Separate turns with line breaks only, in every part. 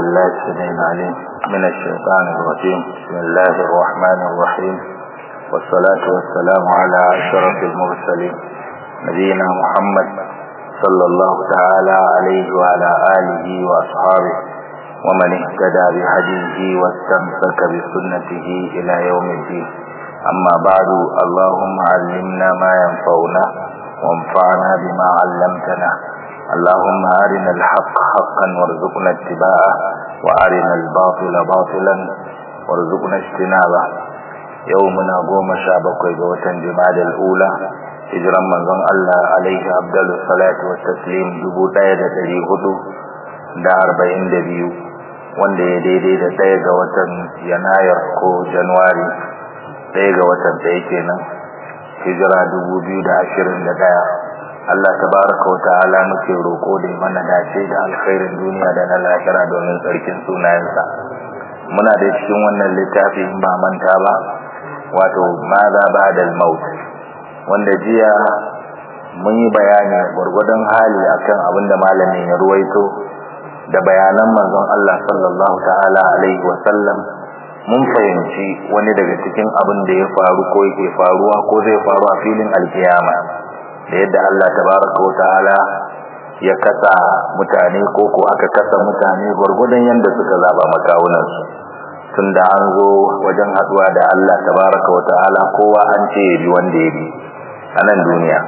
بالله السميع العليم من الشيطان الرجيم بسم الله الرحمن الرحيم والصلاة والسلام على أشرف المرسلين نبينا محمد صلى الله تعالى عليه وعلى آله وأصحابه ومن اهتدى بهديه واستمسك بسنته إلى يوم الدين أما بعد اللهم علمنا ما ينفعنا وانفعنا بما علمتنا اللهم أرنا الحق حقا وارزقنا اتباعه وأرنا الباطل باطلا وارزقنا اجتنابه يومنا قوم شابك وجوة جمال الأولى hijiran manzon Allah alaihi abdul salatu wa taslim dubu ɗaya da ɗari hudu da arba'in da biyu wanda ya daidai da ɗaya ga watan yanayar ko januwari ɗaya ga watan ɗaya kenan hijira dubu biyu da ashirin da ɗaya Allah tabaraka wa ta'ala muke roƙo da mana dace da alkhairin duniya da na lahira domin tsarkin sunayensa muna da cikin wannan littafi in ba manta ba wato maza ba'da al-maut wanda jiya mun yi bayani gwargwadon hali akan abin da malamin ya ruwaito da bayanan manzon Allah sallallahu ta'ala alaihi wa sallam mun fahimci wani daga cikin abin da ya faru ko yake faruwa ko zai faru a filin alkiyama da yadda Allah tabaraka wa ta'ala ya kasa mutane ko ko aka kasa mutane gwargwadon yanda suka zaba makawunansu tunda an zo wajen haduwa da Allah tabaraka wa ta'ala kowa an ce ya bi wanda ya bi a nan duniya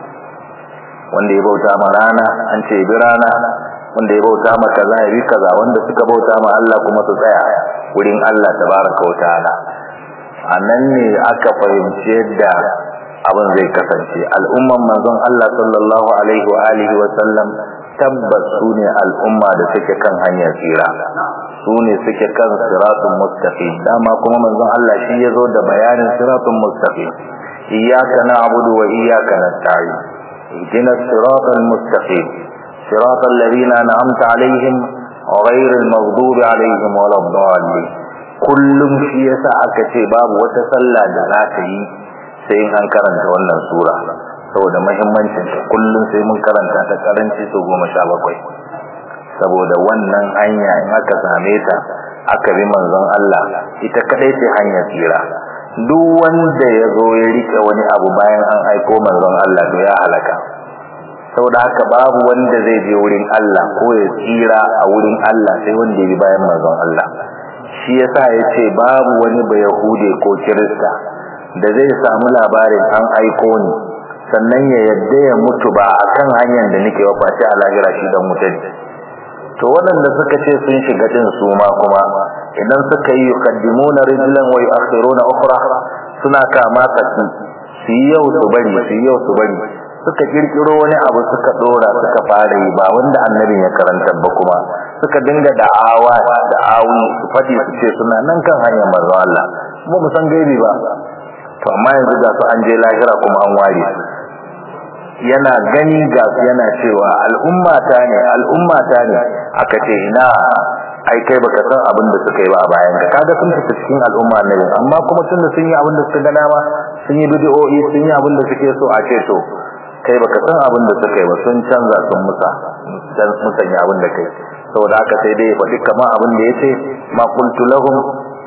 wanda ya bauta ma rana an ce bi rana wanda ya bauta ma kaza ya bi kaza wanda suka bauta ma Allah kuma su tsaya wurin Allah tabaraka wa ta'ala a nan ne aka fahimci yadda abin zai kasance al'umman manzon Allah sallallahu alaihi wa alihi wa sallam tabbas su ne al'umma da suke kan hanyar tsira su ne suke kan siratun mustaqim dama kuma manzon Allah shi ya zo da bayanin siratun mustaqim iyyaka na'budu wa iyyaka nasta'in ihdina siratal mustaqim siratal ladzina an'amta alaihim ghayril maghdubi alaihim waladdallin kullum shi yasa aka ce babu wata sallah da za ka yi sai in an karanta wannan sura saboda muhimmancin ta kullum sai mun karanta ta karanci su goma sha bakwai saboda wannan hanya in aka same ta aka bi manzon Allah ita kadai ce hanyar tsira duk wanda ya zo ya rike wani abu bayan an aiko manzon Allah to ya halaka saboda haka babu wanda zai je wurin Allah ko ya tsira a wurin Allah sai wanda ya bi bayan manzon Allah shi yasa yace babu wani ba yahude ko kirista da zai samu labarin an aiko ni sannan ya yadda ya mutu ba akan hanyar da nake wafaci a lahira shi dan mutane to waɗanda suka ce sun shiga din su ma kuma idan suka yi yuqaddimuna rijlan wa yu'akhiruna ukhra suna kama saki su yi yau su bari su yi yau su bari suka kirkiro wani abu suka dora suka fara yi ba wanda annabin ya karanta ba kuma suka dinga da'awa da'awi su fadi su ce suna nan kan hanyar manzo Allah kuma mu san gaibi ba to amma yanzu ga su an je lahira kuma an ware su yana gani ga su yana cewa al'umma ta ne al'umma ta ne aka ce ina ai kai baka san abin da suka yi ba a bayan ka kaga sun fita cikin al'umma ne amma kuma tun da sun yi abin da suka ga dama sun yi bid'o'i sun yi abin da suke so a ce to kai baka san abin da suka yi ba sun canza sun musa dan musanya abin da kai saboda haka sai dai faɗi kamar abin da yace ma qultu lahum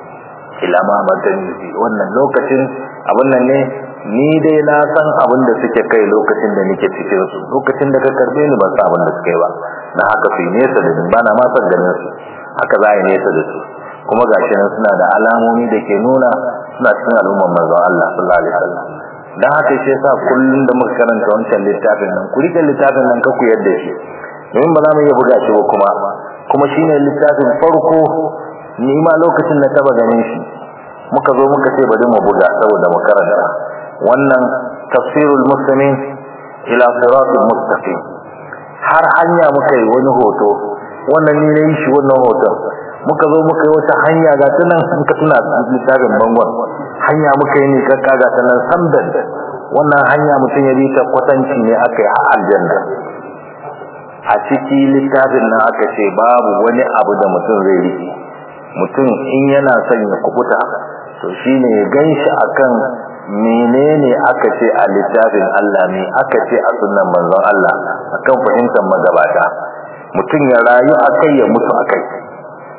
ila ma badani wannan lokacin abin nan ne ni dai na san abin da suke kai lokacin da nake cikin su lokacin da ka karbe ni ban san abin da suke ba na haka su nesa da ni ba na ma san ganin su haka za yi nesa da su kuma gashi nan suna da alamomi da ke nuna suna cikin al'ummar manzon Allah sallallahu alaihi wasallam dan haka shi yasa kullun da muka karanta wancan littafin nan ku rike littafin nan ka ku yadda shi domin ba za mu iya buga shi ba kuma kuma shine littafin farko ni ma lokacin na taba ganin shi muka zo muka ce bari mu buga saboda mu karanta wannan tafsirul muslimin ila siratul mustaqim har hanya muka yi wani hoto wannan ni ne shi wannan hoton muka zo muka yi wata hanya ga ta nan in ka tuna littafin bangon hanya muka yi ne kakka ga ta nan samdan wannan hanya mutum ya bi ta kwatanci ne aka yi a aljanna a ciki littafin nan aka ce babu wani abu da mutum zai riƙe mutum in yana son ya kubuta to shine ya ganshi akan menene aka ce a littafin Allah ne aka ce a sunnan manzon Allah akan fahimtar magabata mutum ya rayu akai ya mutu akai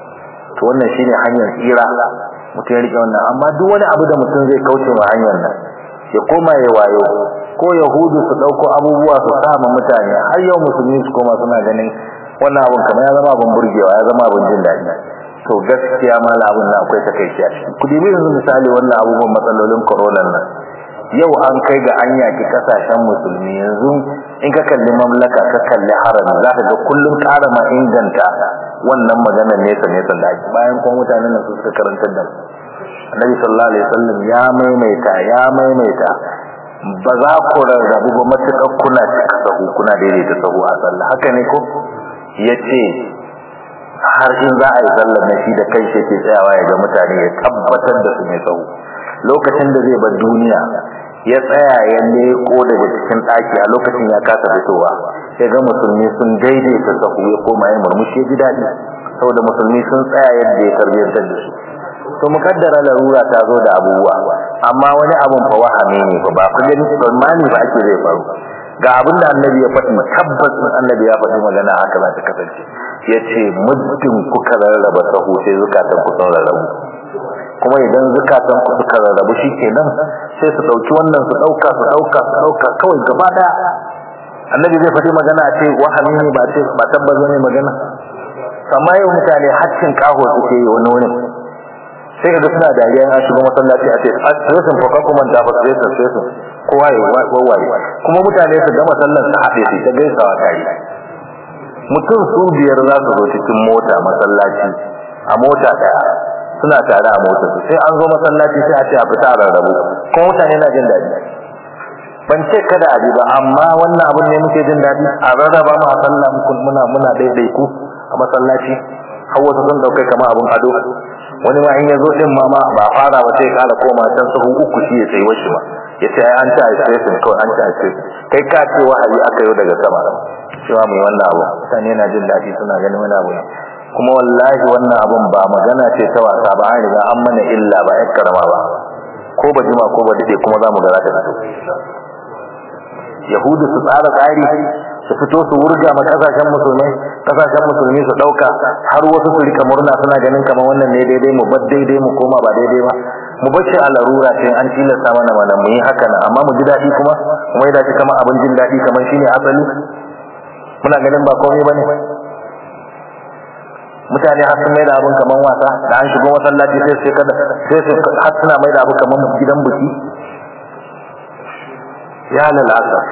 to wannan shine hanyar tsira mutum ya rike wannan amma duk wani abu da mutum zai kauce ma hanyar nan ya koma ya wayo ko yahudu su dauko abubuwa su sama mutane har yau musulmi su koma suna ganin wannan abun kamar ya zama abun burgewa ya zama abun jin daɗi to gaskiya mala abun nan akwai takaici a ciki ku dibi yanzu misali wannan abubuwan matsalolin corona nan yau an kai ga an yaki kasashen musulmi yanzu in ka kalli mamlaka ka kalli harami za ka ga kullum ƙara ma inganta wannan maganar nesa nesa da ake bayan kuma mutanen nan su suka karantar da Annabi sallallahu alaihi wasallam ya maimaita ya maimaita ba za ku rarrabu ba matuƙar kuna cika sahu kuna daidaita sahu a sallah haka ne ko yace har in za a yi sallar na shi da kai shi ke tsayawa ya ga mutane ya tabbatar da su mai sahu lokacin da zai bar duniya ya tsaya ya leko daga cikin ɗaki a lokacin ya kasa fitowa ya ga musulmi sun daidaita sahu ya koma ya murmushi ya ji daɗi saboda musulmi sun tsaya yadda ya tarbiyyantar da su to mukaddara larura ta zo da abubuwa amma wani abun fa wahame ne fa ba ku gani tsammani ba ake zai faru ga abin da annabi ya faɗi tabbas annabi ya faɗi magana haka za ta kasance yace muddin kuka rarraba sahu sai zukatan ku sun rarrabu kuma idan zukatan ku suka rarrabu shikenan sai su dauki wannan su dauka su dauka su dauka kawai gaba daya annabi zai faɗi magana a ce wahami ne ba ce ba tabbas ne magana amma yau mutane haccin kaho suke yi wani wani sai kaga suna dariya an shigo masallaci a ce asirin fa kuma da fa sai sai sai kowa ya wawaye kuma mutane su gama sallar su haɗe su ta gaisawa tare mutum su biyar za su zo cikin mota masallaci a mota daya suna tare a mota su sai an zo masallaci sai a ce a fita a rarrabu kuma mutane na jin daɗi ban ce kada a bi ba amma wannan abin ne muke jin daɗi a rarraba mu a sallah muna muna daidai ku a masallaci har wasu sun daukai kamar abin ado wani ma in ya zo din ma ba fara ba sai kala koma can sahu uku shi ya tsayi washi ma ya ce ai an ci a station kawai an ci a station kai ka ce wahayi aka yi daga sama cewa mai wannan abu mutane na jin daɗi suna ganin wani abu ne kuma wallahi wannan abun ba magana ce ta wasa ba an riga an mana illa ba ƴan karama ba ko ba jima ko ba dade kuma za mu ga za ta fito yahudu su tsara tsari su fito su wurga ma kasashen musulmai kasashen musulmi su dauka har wasu su rika murna suna ganin kamar wannan ne daidai mu bar daidai mu koma ba daidai ba mu bace a larura sai an tilasta mana mana mu yi haka nan amma mu ji daɗi kuma mu yi dace kamar abin jin daɗi kamar shine asali muna ganin ba komai bane mutane har sun mai da abin kamar wasa da an shigo masallaci sai sai kada sai su har suna mai da abu kamar gidan buki ya lalasa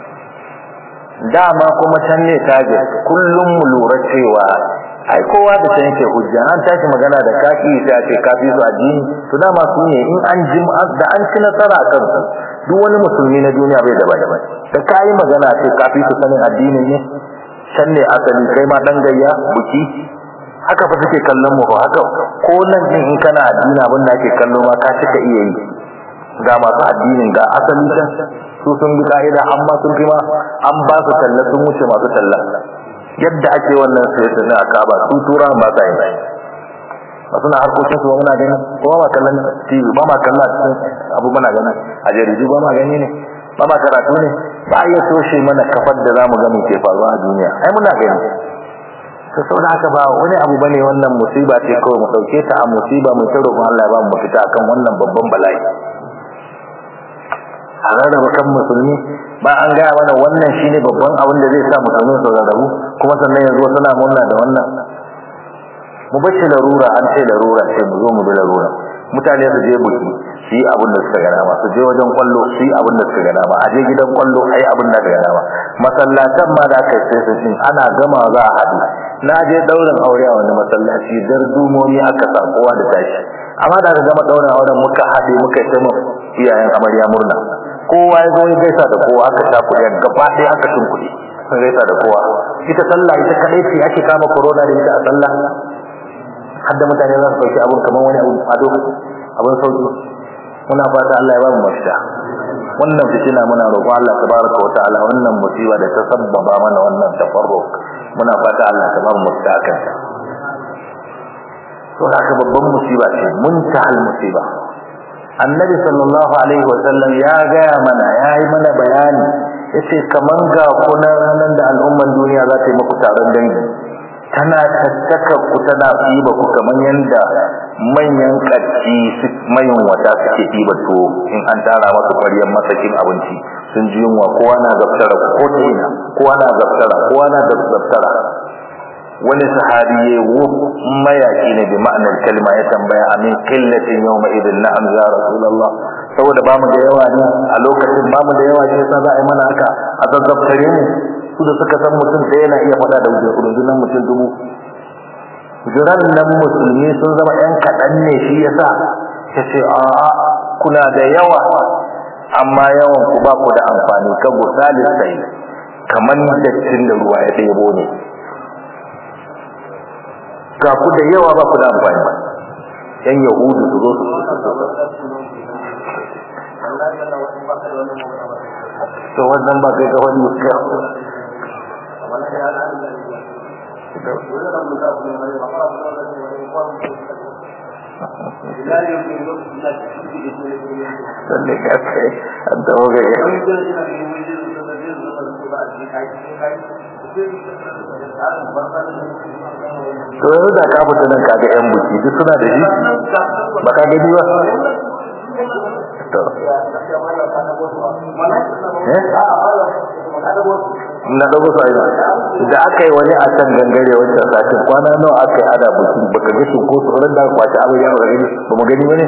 dama kuma can ne target kullum mu lura cewa ai kowa da can yake hujja an tashi magana da kafi sai a ce kafi su addini to dama su ne in an ji da an ci nasara kan su duk wani musulmi na duniya bai da bada da kai magana ce kafi su sanin addinin ne can ne asali kai ma dan gayya buki haka fa suke kallon mu fa haka ko nan din in kana addini abin da ake kallo ma ka cika iya yi ga masu addinin ga asali can su sun bi ka'ida amma sun fi ma an ba su talla sun wuce masu talla yadda ake wannan sai su na kaba su tura ba sa yi ba suna harkokin su ba muna gani ko ba ma kallon TV ba ma kallon cikin abu muna gani a jaridu ba ma gani ne ba ma karatu ne ba iya toshe mana kafar da zamu ga mu ke faruwa a duniya ai muna gani to saboda haka ba wani abu bane wannan musiba ce kawai mu dauke ta a musiba mu ta roƙon Allah ya ba mu mafita akan wannan babban bala'i a rarraba kan musulmi ba an gaya mana wannan shine babban abin da zai sa musulmi su rarrabu kuma sannan yanzu suna murna da wannan mu bace larura an ce larura ce mu zo mu bi larura mutane su je buki su yi abin da suka gana ma su je wajen kwallo su yi abin da suka gana ma a je gidan kwallo a yi abin da suka gana ma masallatan ma da aka yi sai ana gama za a haɗu na je daurin aure a wani masallaci dar dumomi aka sa kowa da tashi amma da aka gama daurin auren muka haɗe muka yi taimaka iyayen amarya murna kowa ya zo ya gaisa da kowa aka sha kuɗi gaba ɗaya aka tun kuɗi sun gaisa da kowa ita sallah ita kaɗai ce ake kama corona da ita a sallah har da mutane za su ɗauki abun kamar wani abun ado abun sauki muna fata Allah ya ba mu mafita wannan fitina muna roƙo Allah tabaraka wa ta'ala wannan musiba da ta sabbaba mana wannan tafarruq muna fata Allah ta ba mu mafita akan ta to haka babban musiba ce muntahal musiba annabi sallallahu alaihi wa sallam ya gaya mana ya yi mana bayani yace kaman ga kuna ranar da al'umman duniya za ta yi muku taron dangi tana tattaka ku tana ɗiba ku kamar yadda manyan ƙarfi mayin wata suke ɗiba to in an tara masu ƙwaryar masakin abinci sun ji yunwa kowa na zaftara ko ta ina kowa na zaftara kowa na zaftara wani sahabi ya yi mayaki ne bi ma'anar kalma ya tambaya amin killatin yau ma idin na hamza rasulallah saboda ba mu da yawa ne a lokacin ba mu da yawa ne yasa za a yi mana haka a zazzaftare ne su da suka san mutum da yana iya faɗa da rundunar mutum dubu jiran nan musulmi sun zama yan kaɗan ne shi yasa ya ce a'a kuna da yawa amma yawan ku ba ku da amfani ka gusalin sai kamar dattin da ruwa ya ɗebo ne ga ku da yawa ba ku da amfani yan yahudu su zo su to wannan ba kai ga wani sannan ka kai an tawo ga to yau da ka fita nan kaga yan buki duk suna da shi ba ka gani ba to na dago sai da aka yi wani a can gangare wancan satin kwana nawa aka yi ada buki baka ga shi ko tsoron da kwace abin ya ga gani ba mu gani bane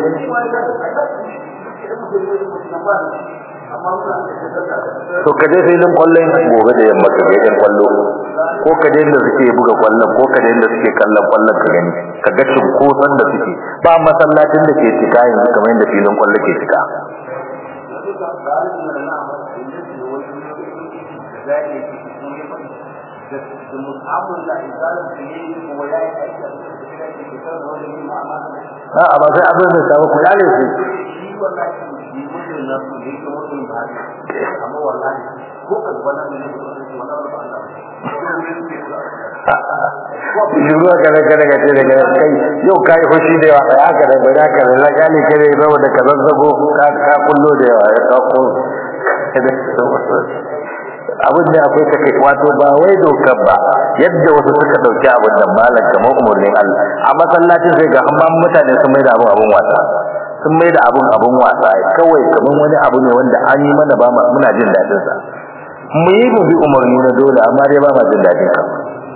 to ka je filin kwallon gobe da yamma ka ga yan kwallo ko ka je inda suke buga kwallon ko ka je inda suke kallon kwallon ka gani ka ga cinkoson da suke ba masallacin da ke cika yanzu kamar yadda filin kwallo ke cika a ba sai abin da samu kula ne su Shuru ka da kada ka ce daga kai yau kai fushi da yawa kai haka da bai haka da na gane kare zama da ka zazzago ka ka kullo da yawa ya dauko abin da akwai ta kai wato ba wai dokar ba yadda wasu suka dauki abin da malam kamar umurnin Allah a masallacin sai ga amma mutane sun mai da abin abin wasa sun mai da abin abin wasa kawai kamar wani abu ne wanda an yi mana ba muna jin dadin sa mu yi mu bi umarni na dole amma dai ba ma jin dadin ka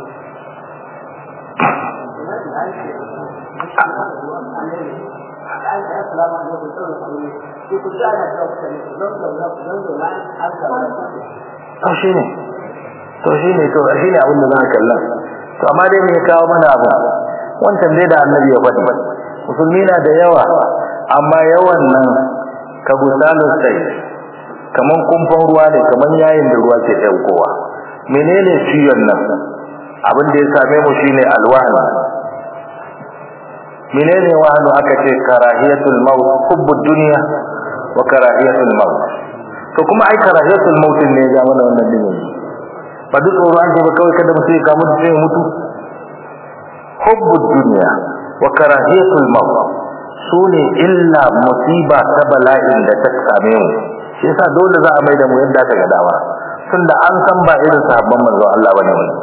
to shi ne to shi ne to shi ne abin da za a kalla to amma dai me ya kawo mana abu wancan dai da annabi ya faɗi musulmi na da yawa amma yawan nan ka gusalu sai kaman kumfan ruwa ne kaman yayin da ruwa ke ɗaukowa menene ciwon nan abin da ya same mu shine alwahan menene wahanu aka ce karahiyatul maut hubbud dunya wa karahiyatul maut to kuma ai karahiyatul maut ne ya mana wannan dinin ba duk tsoro an ce ba kawai kada mutum ya kamu da sai mutu hubbud dunya wa karahiyatul maut sune illa musiba ta bala'in da ta same mu shi yasa dole za a mai da mu yadda aka ga dama tunda an san ba irin sahabban manzo Allah bane mu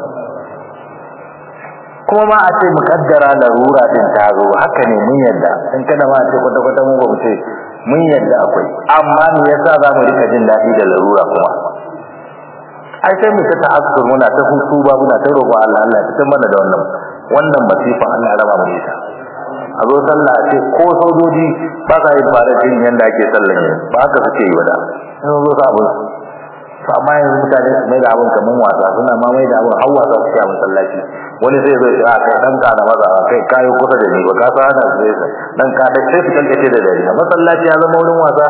kuma ma a ce mukaddara larura din ta zo haka ne mun yadda in kada ma a ce kwata kwata mu ba mu ce mun yadda akwai amma me yasa za mu rika jin daɗi da larura kuma ai sai mu ta ta'assur muna ta hutu ba muna ta roƙo Allah Allah ya mana da wannan wannan masifa Allah ya raba mu ita a zo sallah a ce ko sojoji ba sa yin fara jin yanda ake sallan ba haka suke yi wada in zo sa abin to amma yanzu mutane su mai da abin kaman wasa suna ma mai da abin har wasa suke a masallaci wani sai zai a kai dan ka na maza kai kayo kusa da ni ba ka sa hana su dan ka da sai su kankace da dare masallaci ya zama wurin wasa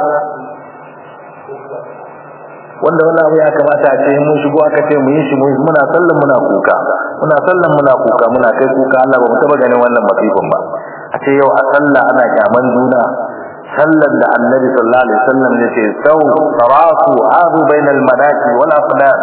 wanda wannan abu ya kamata a ce mun shigo aka ce mu yi shi muna sallan muna kuka muna sallan muna kuka muna kai kuka Allah ba mu taba ganin wannan masifin ba a ce yau a sallah ana kyaman juna sallan da annabi sallallahu alaihi wasallam ya ce sau tarasu adu bainal manaki wal afnan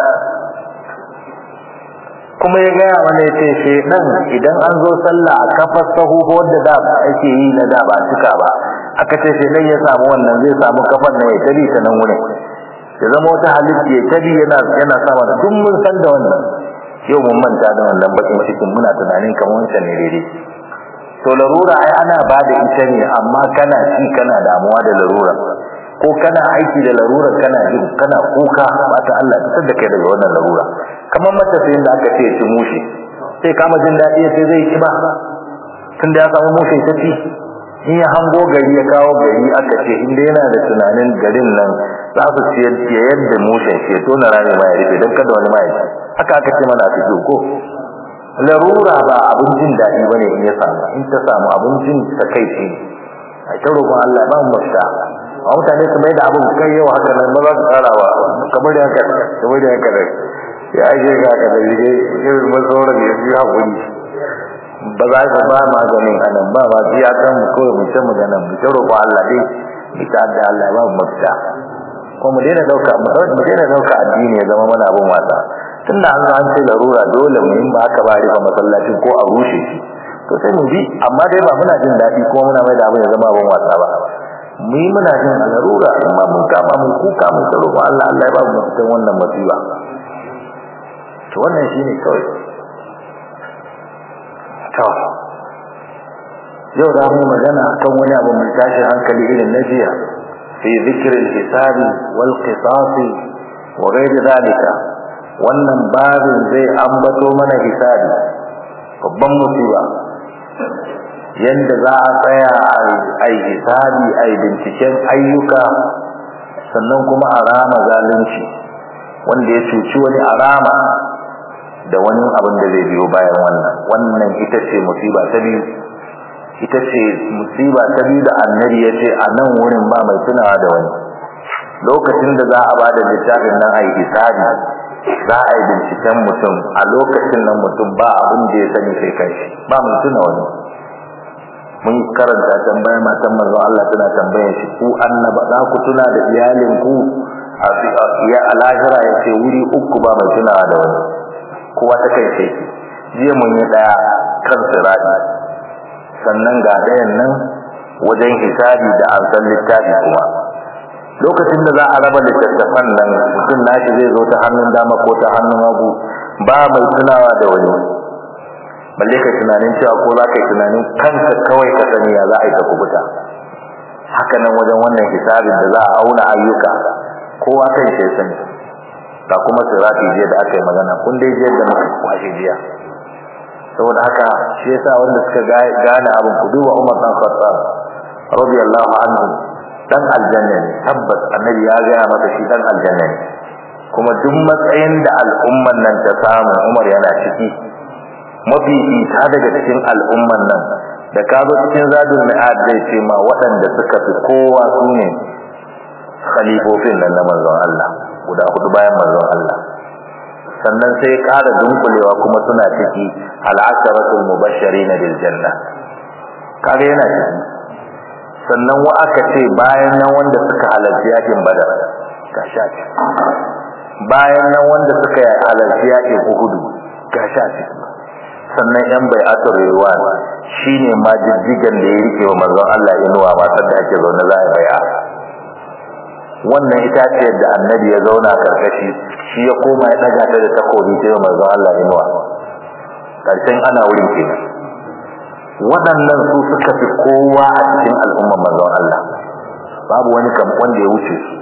kuma ya gaya mana ya ce shedan idan an zo sallah a kafar sahu wadda da ake yi na da ba cika ba aka ce shedan ya samu wannan zai samu kafar nan ya tabi ta nan wurin ya zama wata halitta ya tabi yana yana sama da duk mun san da wannan yau mun manta da wannan bakin cikin muna tunanin kamar wancan ne daidai to larura ai ana ba da ita ne amma kana ci kana damuwa da larura ko kana aiki da larura kana jin kana kuka ta Allah ta da kai daga wannan larura kamar matafiyin da aka ce ci mushi sai kama jin daɗi sai zai ci ba tun da ya samu mushi ta ci in ya hango gari ya kawo gari aka ce inda yana da tunanin garin nan za su ciyar ciyar da mushin shi ya tona rami ma ya rufe don kada wani ma ya ci haka aka ce mana fi ko larura ba abin jin daɗi ba ne in ya samu in ta samu abincin ta kai ce a ta roƙon Allah ba mu mafita a mutane su mai da abin kai yau haka nan ba za su tsara ba kamar da haka kamar da haka ya ake ga haka da rige irin masauran ya fi haƙuri ba za ka ba maganin anan ba ba ji akan mu kawai mu ta magana mu ta roƙo Allah dai mu ta da Allah ba mu mafita ko mu daina dauka mu daina dauka addini ya zama mana abin wasa tunda an an ce larura dole mu yin ba aka ba rifa masallacin ko a rushe shi to sai mu bi amma dai ba muna jin daɗi ko muna mai da abin ya zama abin wasa ba mu yi muna jin a larura amma mun kama mun kuka mun ta roƙo Allah Allah ya ba mu mafitan wannan masiba to wannan shine kawai to yau da mu magana akan wani abu mai tashi hankali irin na jiya fi zikirin hisabi wal qisasi wa ghairi zalika wannan babin zai ambato mana hisabi babban musiba yanda za a tsaya a yi hisabi a yi binciken ayyuka sannan kuma a rama zalunci wanda ya cuci wani a rama da wani abin da zai biyo bayan wannan wannan ita ce musiba ta biyu ita ce musiba ta biyu da annabi ya ce a nan wurin ba mai tunawa da wani lokacin da za a ba da littafin nan a yi hisabi za a yi binciken mutum a lokacin nan mutum ba abin da ya sani sai kai ba mai tuna wani mun karanta tambayar matan manzon Allah tana tambayar shi ku annaba za ku tuna da iyalin ku a ya alahira ya ce wuri uku ba mai tunawa da wani kowa ta kai sai jiya mun yi daya kan sirati sannan ga ɗayan nan wajen hisabi da an san littafi kuma lokacin da za a raba littattafan nan mutum nashi zai zo ta hannun dama ko ta hannun hagu ba mai tunawa da wani balle kai tunanin cewa ko za ka yi tunanin kanka kawai ka sani ya za a yi ta kubuta haka nan wajen wannan hisabin da za a auna ayyuka kowa kan shi sani ga kuma sirati jiya da aka yi magana kun dai jiya da muka kwashe jiya saboda haka shi yasa wanda suka gane abin ku duba Umar dan Khattab radiyallahu anhu dan aljanna ne tabbas annabi ya gaya masa shi dan aljanna ne kuma duk matsayin da al'umman nan ta samu Umar yana ciki mafi ita daga cikin al'umman nan da ka zo cikin zadul mi'ad zai ce ma waɗanda suka fi kowa su ne khalifofin nan na manzon Allah guda hudu bayan manzon Allah sannan sai ƙara dunkulewa kuma suna ciki al'asharatul mubashirin bil janna kaga yana ciki sannan wa aka ce bayan nan wanda suka halarci yakin badar ga shafi bayan nan wanda suka halarci yakin uhudu ga shafi sannan yan bai'atul ridwan shine ma jijjigan da ya rike wa manzon Allah inuwa ma da ake zaune za a bai'a wannan ita ce da annabi ya zauna karkashi shi ya koma ya daga ta da takobi ta yi manzon Allah inuwa karshen ana wurin kenan waɗannan su suka fi kowa a cikin al'umman manzon Allah babu wani kam wanda ya wuce su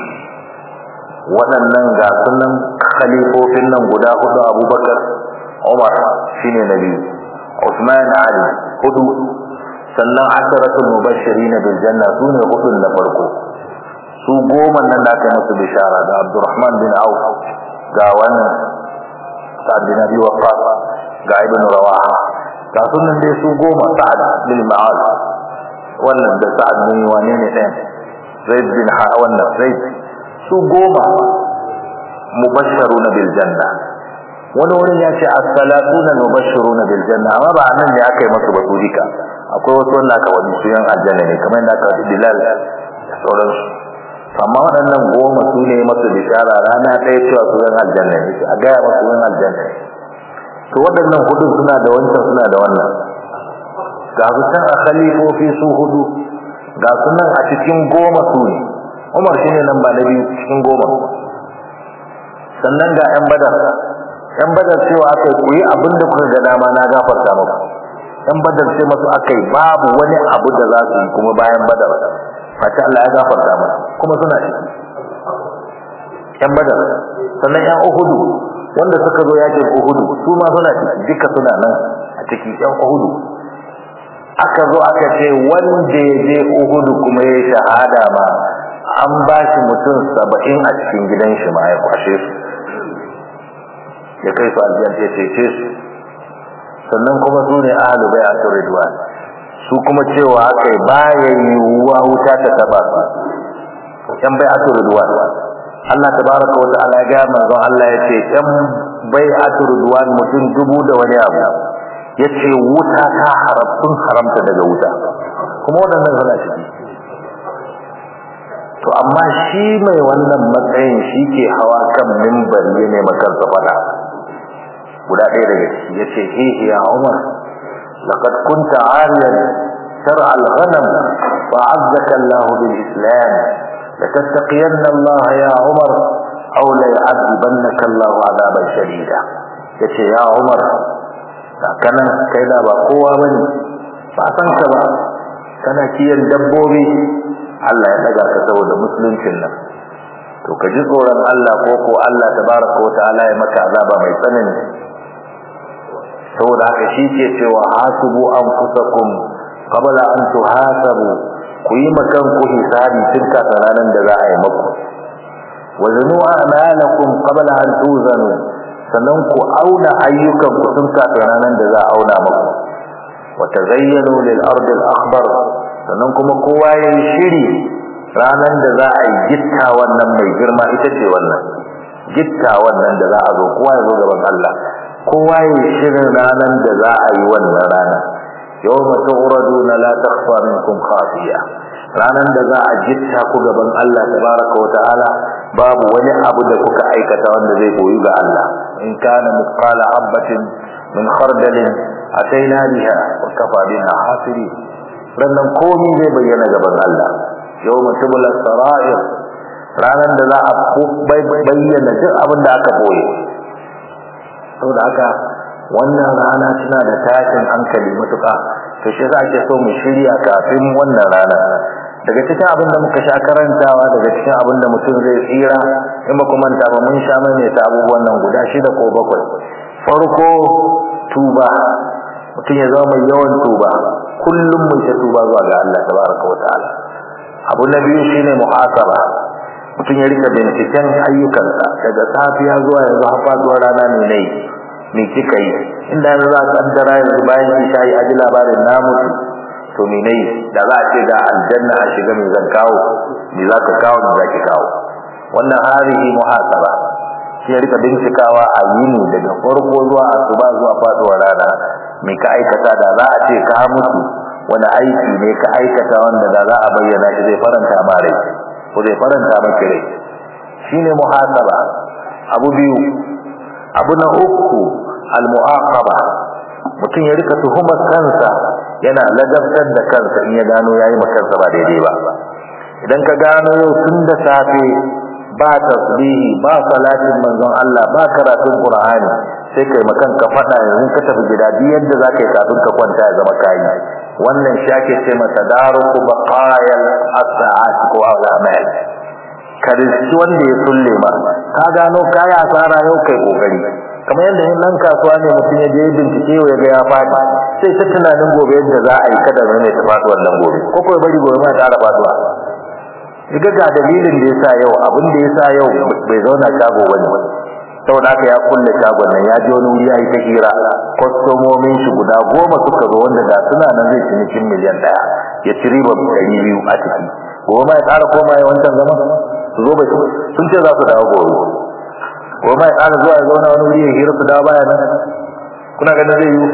waɗannan ga sunan khalifofin nan guda hudu abubakar umar shine na biyu usman ali hudu sannan asharatul mubashirin bil janna sune hudun na farko su goma nan da aka musu bishara da abdurrahman bin auf ga wannan sa'ad bin abi waqqas ga ibn rawaha ga sunan dai su goma sa'ad bin ma'az wannan da sa'ad bin wane ne ɗayan zaid bin ha wannan zaid su goma mubashsharuna bil janna wani wurin ya ce as-salatuna mubashshiruna bil janna amma ba nan ne aka yi masu ba dika akwai wasu wanda aka wani su yan aljanna ne kamar yadda aka wani bilal da sauransu amma waɗannan goma su ne masu bishara rana ɗaya cewa su yan aljanna ne a gaya masu yan aljanna ne to waɗannan hudu suna da wancan suna da wannan ga su can a khalifofi su hudu ga su nan a cikin goma su ne umar shi ne nan ba na biyu cikin goma sannan ga yan badar yan badar cewa aka ku yi abin da kuka ga dama na gafarta muku yan badar ce masu aka yi babu wani abu da za su yi kuma bayan badar fata Allah ya gafarta musu kuma suna ciki yan badar sannan yan uhudu wanda suka zo yakin uhudu su ma suna ciki duka suna nan a ciki yan uhudu aka zo aka ce wanda ya je uhudu kuma ya shahada ma an ba shi mutum saba'in a cikin gidan shi ma ya kwashe su ya kai su aljanna ya cece su sannan kuma su ne ahalu bai a ridwan su kuma cewa aka yi baya yiwuwa wuta ta taba su yan bai a ridwan Allah tabaraka wa ta'ala ga manzon Allah ya ce yan bai a ridwan mutum dubu da wani abu ya ce wuta ta haram sun haramta daga wuta kuma waɗannan suna ciki to amma shi mai wannan matsayin shi ke hawa kan mimbari ne makansa fada guda ɗaya daga ciki ya ce hihi ya umar laqad kunta ariyan shar'a al-ghanam wa 'azzaka Allah bil islam latattaqiyanna Allah ya umar aw la yu'adhibannaka Allah 'adaban shadida yace ya umar kanan kai da ba kowa bane ba san ka ba kana kiyan dabbobi Allah ya daga ka saboda musuluncin nan to ka ji tsoron Allah ko ko Allah tabaraka wa ta'ala ya maka azaba mai tsanani saboda haka shi ke cewa hasibu anfusakum qabla an tuhasabu ku yi makan ku hisabi tun kafin ranar da za a yi maku wa zanu a'malakum qabla an tuzanu sannan ku auna ayyukan ku tun kafin ranar da za a auna maku wa tazayyanu lil ardi al akhbar sannan kuma kowa ya yi shiri ranar da za a yi gitta wannan mai girma ita ce wannan gitta wannan da za a zo kowa ya zo gaban Allah kowa ya yi shirin ranar da za a yi wannan rana yau mata uraduna la takfa minkum khafiya ranar da za a gitta ku gaban Allah tabaraka wa ta'ala babu wani abu da kuka aikata wanda zai koyi ga Allah in kana mithqala habatin min khardalin ataina biha wa kafa bina hasiri rannan komai zai bayyana gaban Allah yau mutumul sara'ir ranar da za a bayyana duk abin da aka boye saboda haka wannan rana tana da tashin hankali matuƙa to shi za ke so mu shirya kafin wannan rana daga cikin abin da muka sha karantawa daga cikin abin da mutum zai tsira in ba kuma manta ba mun sha mai ta abubuwan nan guda shida ko bakwai farko tuba mutum ya zama mai yawan tuba kullum mun ta tuba zuwa ga Allah tabaraka wa ta'ala abu na biyu shine muhasaba mutum ya rika binciken ayyukansa daga safiya zuwa yanzu har faduwar rana ne nayi me kika yi inda yanzu za ka kaddara yanzu bayan isha yi aji labarin na mutu to me nayi da za a ce ga aljanna a shiga me zan kawo me za ka kawo me za ki kawo wannan harihi muhasaba shi ya rika bincikawa a yini daga farko zuwa asuba zuwa faduwar rana me ka aikata da za a ce ka mutu wani aiki ne ka aikata wanda da za a bayyana shi zai faranta ma rai ko zai faranta maki rai shine muhasaba abu biyu abu na uku al-mu'aqaba mutum ya rika tuhumar kansa yana ladabtar da kansa in ya gano yayi makansa ba daidai ba idan ka gano yau tun da safe ba tasbihi ba salatin manzon Allah ba karatun Qur'ani sai kai makan ka fada yanzu ka tafi gida duk yadda zaka yi kafin ka kwanta ya zama kai wannan shi ake ce masa daruku baqayal as-sa'at ko al-amal karisti wanda ya sulle ma ka gano kai asara yau kai kokari kamar yadda yin nan kasuwa ne mutum ya je bincike ya ga ya fadi sai ta tunanin gobe yadda za a yi kada mai ta faɗi wannan gobe ko kuma bari gobe ma ta ƙara faɗuwa Iga ga dalilin da yasa yau abin da yasa yau bai zauna shago bane saboda haka ya kulle shagon nan ya je wani wuri yayi ta hira kwastomomin shi guda goma suka zo wanda da suna nan zai cinikin miliyan daya ya ci riba ɗari biyu a ciki goma ya ƙara koma ya wancan zama su zo bai sun ce za su dawo gobe goma ya ƙara zuwa ya zauna wani wuri ya hira su dawo baya nan kuna ganin zai yi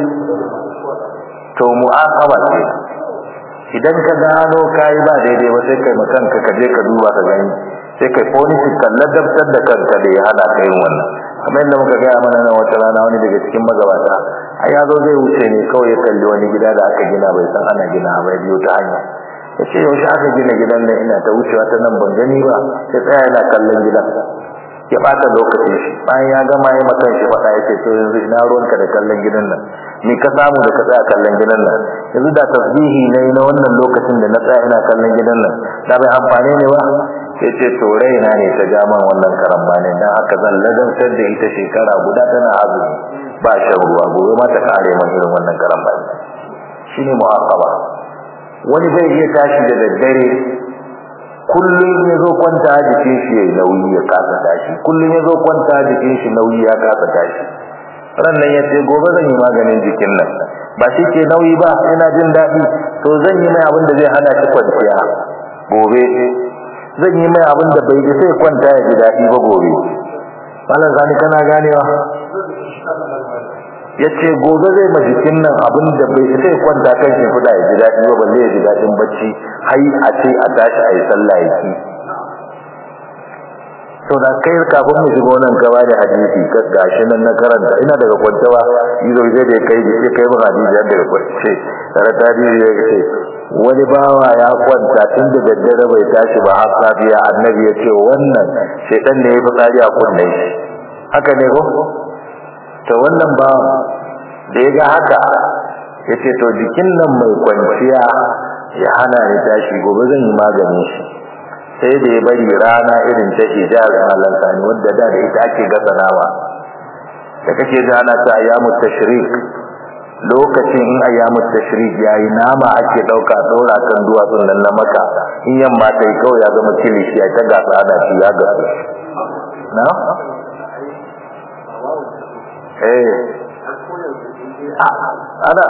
to mu'aqaba ce idan ka gano kai ba daidai ba sai kai makanka ka je ka duba ka gani sai kai policy kan ladabtar da kanka da ya hana kai wannan kamar yadda muka gaya mana nan wata rana wani daga cikin magabata a ya zo zai wuce ne kawai ya kalli wani gida da aka gina bai san ana gina ba ya biyo ta hanya ya ce yaushe aka gina gidan nan ina ta wucewa ta nan ban gani ba sai tsaya yana kallon gidan ya bata lokacin shi bayan ya gama ya makan shi faɗa yake to yanzu ina ruwanka da kallon gidan nan ni ka samu da ka tsaya kallon gidan nan yanzu da tasbihi ne na wannan lokacin da na tsaya ina kallon gidan nan da bai amfane ne ba ya ce to raina ne ta ja man wannan karamba ne dan haka zan ladantar da ita shekara guda tana azumi ba shan ruwa gobe ma ta kare man irin wannan karamba ne shine mu'aqaba wani zai iya tashi da daddare kullum ya zo kwanta jikin shi yayi nauyi ya kasa tashi kullum ya zo kwanta jikin shi nauyi ya kasa tashi rannan ya ce gobe zan yi maganin jikin nan ba shi ke nauyi ba ina jin daɗi to zan yi mai abin da zai hana shi kwanciya gobe zan yi mai abin da bai ji sai kwanta ya ji daɗi ba gobe malam sani kana ganewa ya ce gobe zai ma jikin nan abin da bai sai kwanta kan shi fuda ya ji daɗi ba balle ya ji daɗin bacci hai a ce a tashi a yi sallah ya ki to da kai kafin mu shiga wannan gaba da hadisi gashi nan na karanta ina daga kwancewa izo zai da kai da kai mu hadisi yadda daga kwance tare da hadisi ya ce wani bawa ya kwanta tun da daddare bai tashi ba har safiya annabi ya ce wannan shaitan ne ya fi tsari a kunne shi haka ne ko to wannan ba da ya ga haka ya ce to jikin nan mai kwanciya ya hana ni tashi gobe zan yi maganin shi sai da ya bari rana irin ta hijar malan sani wadda da da ita ake gasa nama da kake da ana ta ayyamu tashrik lokacin in ayyamu tashrik yayi nama ake dauka dora kan duwatsun nan na maka in yamma ta yi kawai ya zama kilishi ya ta gasa ana ci ya gasa na eh ana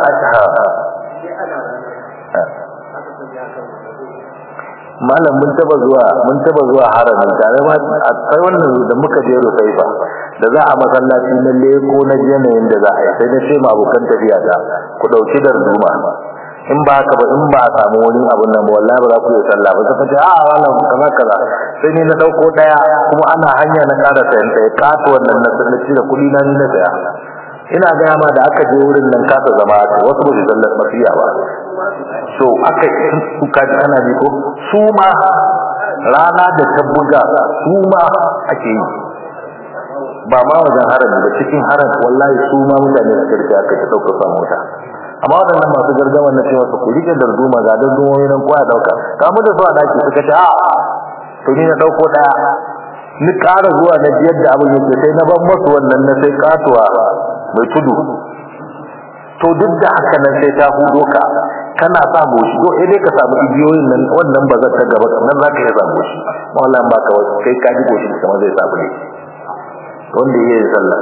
malam mun taba zuwa mun taba zuwa haramin tare ma sai wannan da muka je Rufaifa da za a masallaci na leko na yanayin da za a yi sai na ce ma abokan tafiya ta ku dauki da ruma in ba haka ba in ba a samu wani abun nan wallahi ba za ku yi sallah ba sai ce a wannan kaza kaza sai ni na dauko daya kuma ana hanya na ƙara sayan ta ya kato wannan na sun ci da kuɗi na ni na saya ina gaya ma da aka je wurin nan kasa zama wasu ba su sallar mafiya ba so aka su kaji ana bi ko su ma rana da ta buga su ma ake yi ba ma wajen harami ba cikin haram wallahi su ma mutane su karfi aka ta dauka sa mota amma waɗannan masu gargama na cewa su ku rike darduma ga dardumomi nan kowa dauka kamu da su a daki suka ce a to ni na dauko daya ni ƙara zuwa na biyar da abin yake sai na ban masu wannan na sai katuwa mai tudu to duk da haka nan sai ta hudo ka kana sa boshi to eh dai ka samu igiyoyin nan wannan ba ta gaba nan zaka iya samu shi wallan baka wai kai ka ji boshi kamar zai samu ne wanda yake sallah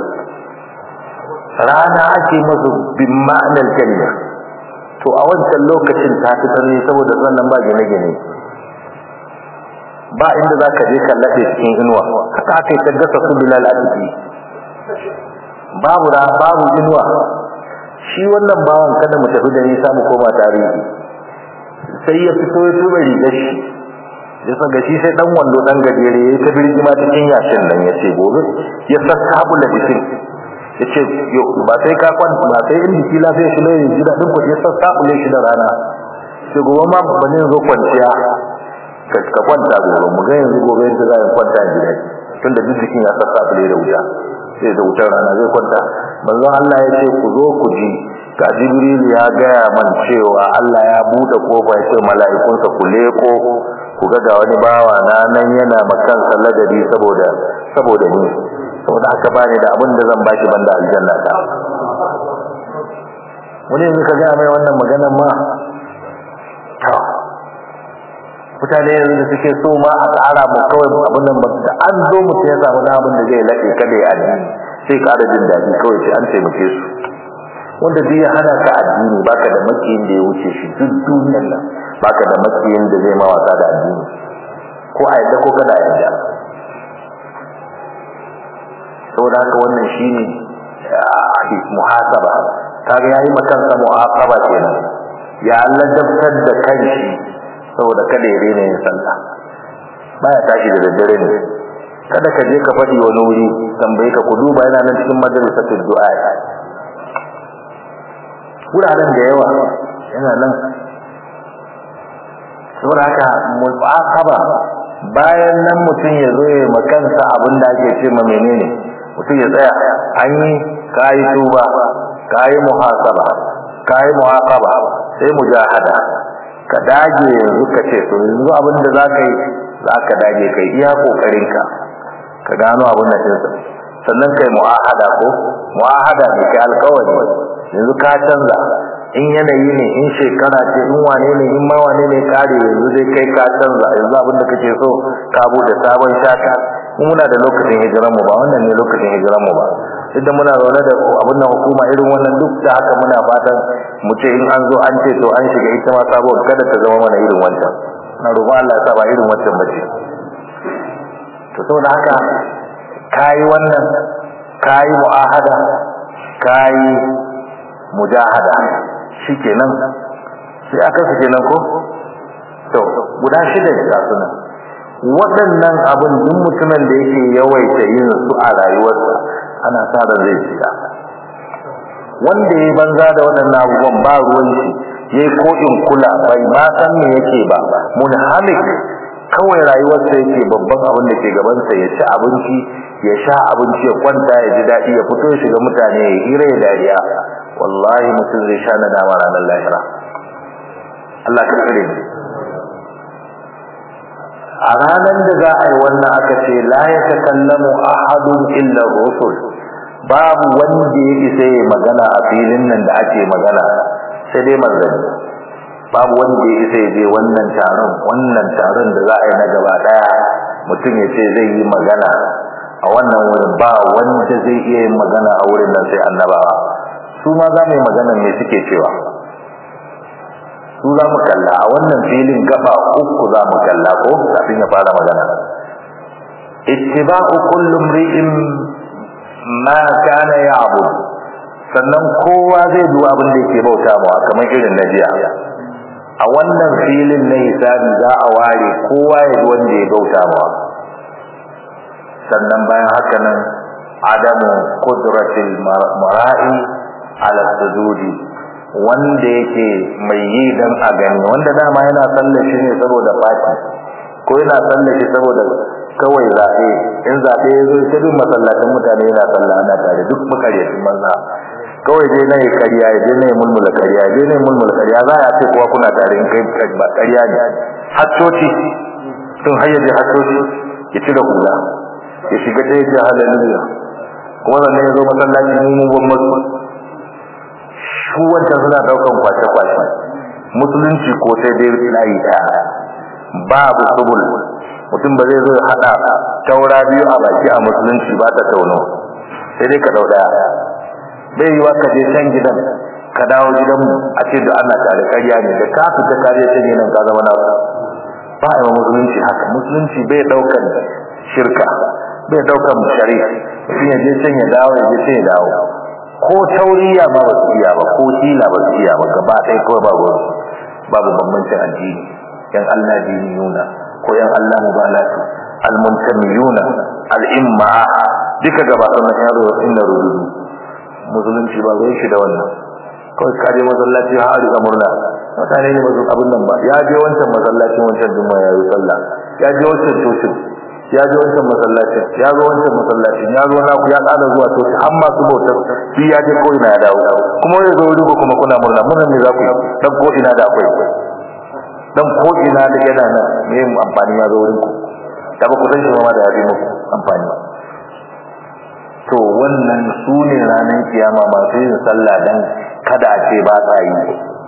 rana ake masu bin ma'anar kalma to a wancan lokacin ta fi tsanani saboda sannan ba gine-gine ba inda za ka je kallafe cikin inuwa haka aka yi ta gasa su bilal a ciki babu ra babu inuwa shi wannan bawan kada mu tafi da nisa mu koma tarihi sai ya fito ya tuba rigar shi ya saka shi sai dan wando dan gajere ya ta birgima cikin yashin nan ya ce gobe ya saka da jikin ya ce yo ba sai ka kwanta ba sai in jiki lafiya shi ne ji dadin ku ya saka shi da rana sai gobe ma ba ne zo kwanciya ka kwanta gobe mu ga yanzu gobe yadda za a kwanta a gida tunda duk jikin ya saka da wuta sai da wutar rana zai kwanta manzo Allah ya ce ku zo ku ji ga Jibril ya gaya man cewa Allah ya bude kofa ya ce mala'ikunsa ku leko ku ga ga wani bawa na nan yana makan ladabi saboda saboda ni saboda haka bani da abin da zan baki banda aljanna ta wani yanzu ka gaya mai wannan maganar ma mutane yanzu da suke so ma a tsara mu kawai abin nan da an zo mutum ya samu na abin da zai laɗe kada ya addini sai ƙara jin daɗi kawai sai an taimake su wanda duk ya hana ka addini baka da makiyin da ya wuce shi duk duniyar nan baka da makiyin da zai ma wasa da addini ko a yadda ko kada a yadda saboda haka wannan shine muhasaba kaga yayi makansa muhasaba kenan ya ladabtar da kanshi saboda kada ya rena yin sallah baya tashi da daddare ne kada ka je ka faɗi wani wuri tambaye ka ku duba yana nan cikin majalisatul du'a wuraren da yawa yana nan saboda haka mu'aqaba bayan nan mutum ya zo ya makansa abin da ake ce ma menene mutum ya tsaya an yi kayi tuba kayi muhasaba kayi muhaqaba sai mujahada ka dage yanzu ka ce to yanzu abin da za ka yi za ka dage kai iya kokarinka ka gano abin da ɗinsa sannan kai mu'ahada ko mu'ahada ne kai alkawari yanzu ka canza in yanayi ne in shekara ce in wane ne in ma wane ne kare yanzu zai kai ka canza yanzu abin da kake so ka bude sabon shaka mu muna da lokacin hijiran mu ba wannan ne lokacin hijiran mu ba idan muna zaune da abin nan hukuma irin wannan duk da haka muna fatan mu ce in an zo an ce to an shiga ita ma sabon kada ta zama mana irin wancan na roƙon Allah ya sa ba irin wancan ba ce to saboda haka kayi wannan kayi mu'ahada kayi mujahada shikenan sai aka su kenan ko to guda shida ne ga sunan waɗannan abin duk mutumin da yake yawaita yin su a rayuwarsa ana sa da zai shiga wanda ya banza da waɗannan abubuwan ba ruwan shi yayi ko in kula bai ma san me yake ba munhamik kawai rayuwarsa yake babban abin da ke gabansa ya ci abinci ya sha abinci ya kwanta ya ji daɗi ya fito ya shiga mutane ya hira ya dariya wallahi mutum zai sha nadama ranar lahira Allah ka tsare ni a ranar da za a yi wannan aka ce la ya takallamu ahadun illa rusul babu wanda ya isa ya magana a filin nan da ake magana sai dai manzanni babu wanda ya isa ya je wannan taron wannan taron da za a yi na gaba daya mutum ya ce zai yi magana a wannan wurin ba wanda zai iya yin magana a wurin nan sai annabawa su ma za mu yi magana me suke cewa su za mu kalla a wannan filin gaba uku za mu kalla ko kafin ya fara magana ittiba'u kullu imri'in ma kana ya'bud sannan kowa zai duba abin da yake bauta mawa kamar irin na jiya a wannan filin na hisabi za a ware kowa ya ji wanda ya bauta mawa sannan bayan haka nan adamu qudratil mara'i ala sujudi wanda yake mai yi dan a gani wanda dama yana sallashi ne saboda fati ko yana sallashi saboda kawai zaɓe in zaɓe ya zo ta duk masallacin mutane yana sallah ana tare duk makaryacin banza kawai dai na yi karya ya je na yi mulmula karya je na yi mulmula karya za a ce kuwa kuna tare in kai ba karya ne haccoci tun hayyaje haccoci ya cire hula ya shiga ɗaya ce hallelujah kuma sannan ya zo masallaci mun mun masu su wancan suna ɗaukan kwace-kwace musulunci ko sai dai layi ɗaya babu subul mutum ba zai zo ya haɗa taura biyu a baki a musulunci ba ta tauno sai dai ka ɗau ɗaya bai yi wa ka je can gidan ka dawo gidanmu a ce da ana tare ƙarya ne da ka fita ka je can gidan ka zama na ba a yi wa musulunci haka musulunci bai ɗaukan shirka bai ɗaukan shari'a mutum ya je can ya dawo ya je can ya dawo ko tauriya ma ba su iya ba ko hila ba su iya ba gaba ɗaya kawai babu babu bambancin addini yan Allah diniyuna ko yan Allah mubalatu almuntamiyuna al'imma duka gaba ɗaya yaro inda rududu musulunci ba zai shi da wannan kawai ka je masallaci har riga murna mutane ne ba su abin nan ba ya je wancan masallacin wancan juma'a ya yi sallah ya je wancan cocin ya je wancan masallacin ya zo wancan masallacin ya zo naku ya kada zuwa to har masu bautar shi ya je ko ina ya dawo kuma ya zo wuri kuma kuna murna murna ne za ku dan ko ina da akwai dan ko ina da yana nan me amfani ya zo wurin ku da ba ku san shi ma da ya bi muku amfani to wannan su ne ranar kiyama masu yin sallah dan kada a ce ba sa yi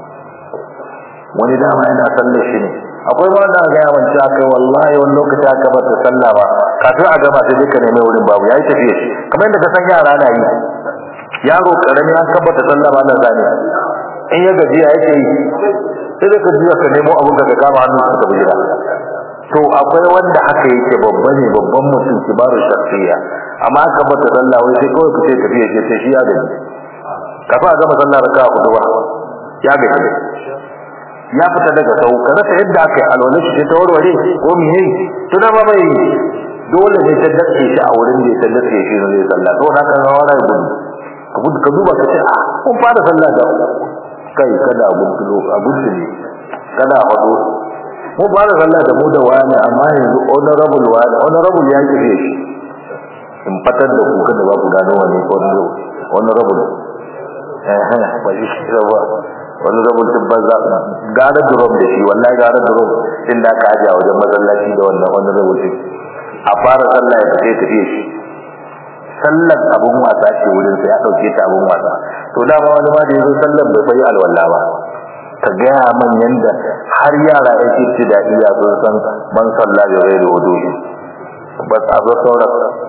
wani dama yana sallar shi ne akwai ma da ga yawan cewa kai wallahi wani lokaci aka bar ta sallah ba kafin a gama sai duka neme wurin babu yayi tafiya shi kamar yadda ka san yara na yi yaro karami an kabbata sallah ba nan zane in ya gaji ya yake yi sai da ka juya ka nemo abun ka kama hannu ka tafi gida to akwai wanda haka yake babba ne babban mutum kibaru shakhsiya amma aka bata sallah wai sai kawai kace tafiya ce sai shi ya gaji kafa a gama sallah raka'a hudu ba ya gaji ya fita daga sau ka rasa yadda aka yi alwala shi ta warware ko miye to da ba bai dole ne ta dace shi a wurin da ta dace shi ne zai sallah to haka ga wara gudu ka gudu ka duba ka ce a kun fara sallah da kai kada a gudu a gudu ne kada a hado mu ba da sallah da mu da wani amma yanzu honorable wani honorable ya kife shi in fatar da ku kada ba ku gano wani honorable eh ba shi ba wani rabin din banza gara drum da shi wallahi gara drum din da aka aje a wajen masallaci da wannan wani rabin a fara sallah ya tafi tafi shi sallar abun wasa ce wurin sa ya dauke ta abun wasa to dama wani ma da yazo sallar bai bai alwala ba ka gaya man yanda har yara yake ci da iya sun san man sallah da rai da wudu ba ta zo sauran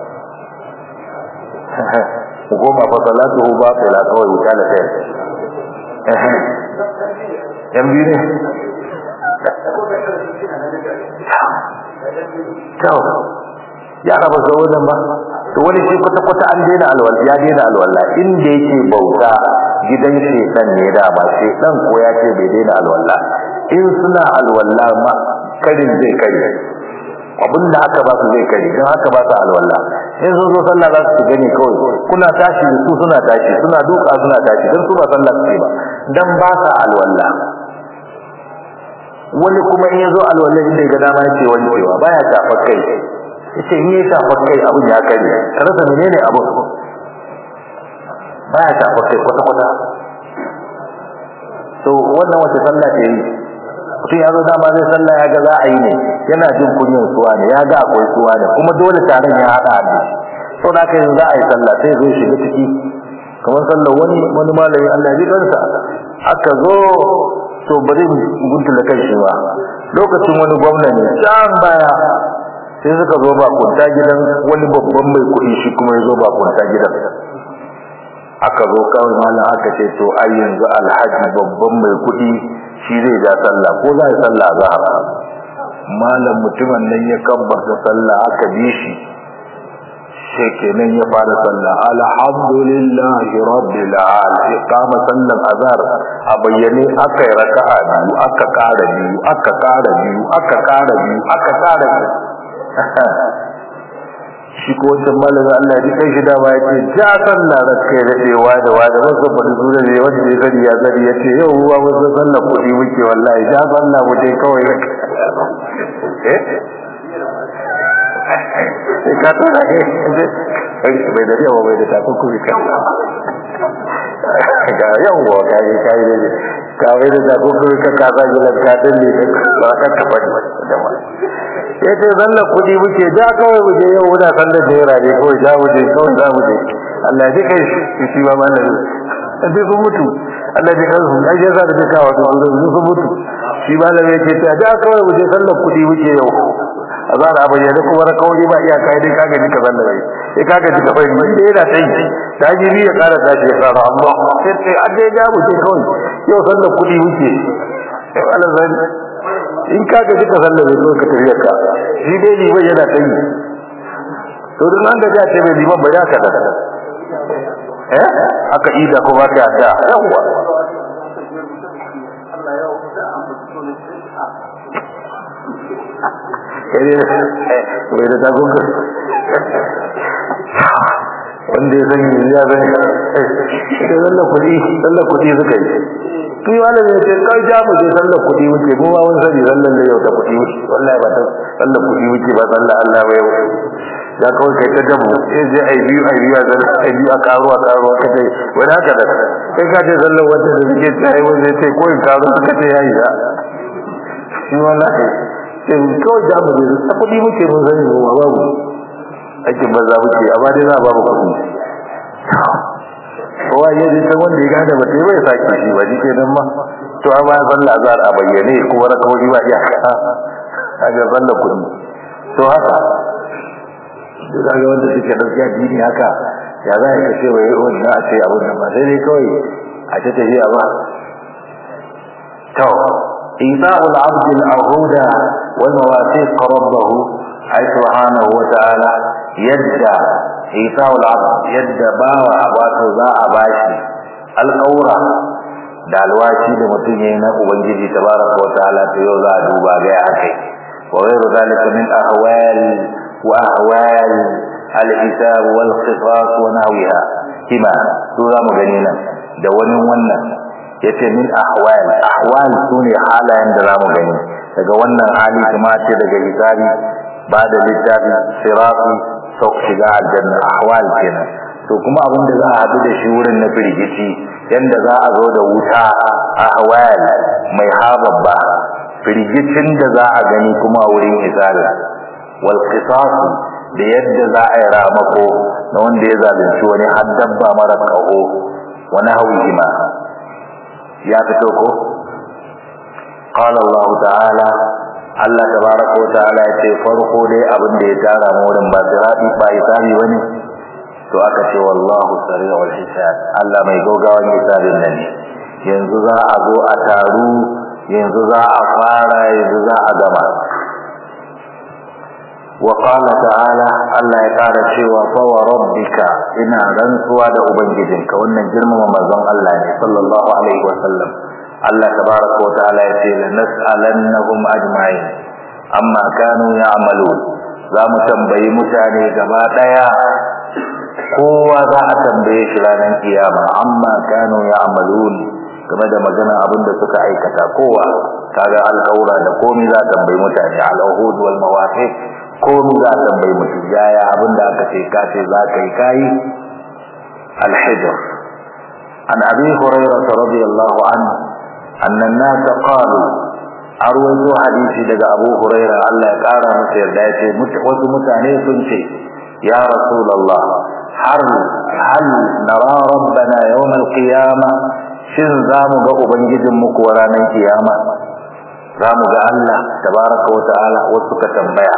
goma fa salatu ba ta la kawai wuta da kai yan biyu ne kyau yara ba zo wajen ba to wani shi kwata-kwata an daina alwala ya daina alwala inda yake bauta gidan shedan ne da ba shedan ko ya ce bai daina alwala in suna alwala ma karin zai kare abinda aka ba su zai kare don haka ba su alwala in sun zo sallah za su gani kawai kuna tashi su suna tashi suna duka suna tashi don su ba sallah su ba dan ba sa alwala wani kuma in yazo alwala inda ga dama yake wankewa baya tafa kai yace in yayi tafa kai abun ya kare rasa menene abu baya tafa kai kwata kwata to wannan wace sallah ce yi mutum ya zo dama zai sallah ya ga za a yi ne yana jin kunyin suwa ne ya ga akwai suwa ne kuma dole taron ya haɗa ne to da kai za a yi sallah sai zo shiga ciki kamar sallar wani wani malami Allah ya ji kansa aka zo to bari guntula kai shi ba lokacin wani gwamna ne can baya sai suka zo ba kunta gidan wani babban mai kuɗi shi kuma ya zo ba kunta gidan aka zo kawai malam aka ce to ai yanzu alhaji babban mai kuɗi shi zai ja sallah ko za yi sallah zahar malam mutumin nan ya kabbata sallah aka bi shi sai kenan ya fara sallah alhamdulillahi rabbil alamin kama sallan azhar a bayyane aka yi raka'a biyu aka kara biyu aka kara biyu aka kara biyu aka kara biyu shi ko wancan malamin Allah ji kai shi da ba yace ja sallah da kai da dewa da wa da wasu ba dole ne wanda ya sani ya sani yace yau ruwa wasu sallah kudi muke wallahi ja sallah mu dai kawai eh ka to da kai bai da yawa bai da takunkumi kan ga yawa ka yi kai da ka bai da takunkumi ka ka zagi lanka din ne ba ka ka bari da ma yace zalla kudi muke ja kawai mu je yau muna sallar da yara ne kawai ja mu je kawai za mu je Allah ji kai shi shi ba malami sai sun mutu Allah ji kansu ai ya za da kawo su sun mutu shi malami yake ta ja kawai mu je sallar kudi muke yau azara a bayyane kuma na kawai ba iya kai dai kaga ji ka zanna bai sai kaga ji ka bai mun dai yana tai ta ji ya kara tashi ya kara amma sai sai an dai ga mu ce kawai yau sallar kudi muke Allah zan in kaga ji ka zanna bai kawai ka tafiya ka shi dai liman yana tai to duk an ga ja ce bai liman ba ya ka da eh aka ida ko ba ka da yawa bai da tagunga wanda ya sani ya sani da zalla kudi zalla kudi suka yi kai malami ya ce kai ja mu je zalla kudi wuce mu ba mun sani zallan da yau ta kudi wuce wallahi ba ta zalla kudi wuce ba zalla Allah ba yau ya kawai kai ta dabu sai je ai biyu ai biyu zalla ai biyu a karuwa karuwa ka ce wani haka da kai ka ce zallan wanda da suke tsaye wanda ya ce ko in karuwa ka ce yayi da shi wallahi sai kawai da mu ne ta kudi muke mun sani mu babu aikin banza muke amma dai za ba mu kudi kowa ya ji san wanda ya gane ba sai bai saki shi ba ji kenan ma to amma ya zalla azar a bayyane kuma na kawai ba iya ka ga zalla kudi to haka duk ga wanda suke gaskiya dini haka ya za ka ce wai wannan a ce abun nan ba sai dai kawai a ta tafiya ba to إيفاء العبد العهود والمواثيق ربه أي سبحانه وتعالى يدى إيفاء العبد يدى باوى واتو ذا أباشي الأورى da alwashi da mutum yayi na ubangiji tabaraka wa ta'ala to yau za a duba ga akai wa ghayru zalika min ahwal wa ahwal al-hisab wal qisas wa nahwiha kima to za mu gani nan da wani wannan yace min ahwal ahwal sune halayen da zamu gani daga wannan hali kuma ce daga hisabi ba da littafi sirati sau shiga aljanna ahwal kenan to kuma abin da za a haɗu da shi wurin na firgici yanda za a zo da wuta ahwal mai hababba firgicin da za a gani kuma wurin hisabi wal qisas da yadda za a yi ramako na wanda ya zalunci wani har dabba mara kaho wani hauyi ma ya fito ko qala Allah ta'ala Allah tabaraka wa ta'ala ya ce farko dai abin da ya tara mu wurin ba sirati ba hisabi bane to aka ce wallahu sari'ul hisab Allah mai gogawan hisabin nan ne yanzu za a zo a taru yanzu za a fara yanzu za a gama وقال تعالى الله ya kara cewa fa wa rabbika ina rantsuwa da ubangijinka wannan girmama manzon Allah ne sallallahu alaihi wasallam Allah tabaraka wa ta'ala ya ce la nas'alannahum ajma'in amma kanu ya'malun za mu tambayi mutane gaba daya kowa za a tambaye shi ranar kiyama amma kanu ya'malun game da magana abin da suka aikata kowa kaga al'aura da komai za a tambayi mutane al'uhud wal mawaqiq komai za a tambayi mutum yaya abin da aka ce ka ce za ka yi kayi al-hijr an abi hurairah radiyallahu anhu anna an-nas qalu arwayo hadisi daga abu hurairah Allah ya kara masa yarda ya ce wasu mutane sun ce ya rasulullah har hal nara rabbana yawm al-qiyamah shin za mu ga ubangijinmu kuwa ranar kiyama za mu ga Allah tabaraka wa ta'ala wasu ka tambaya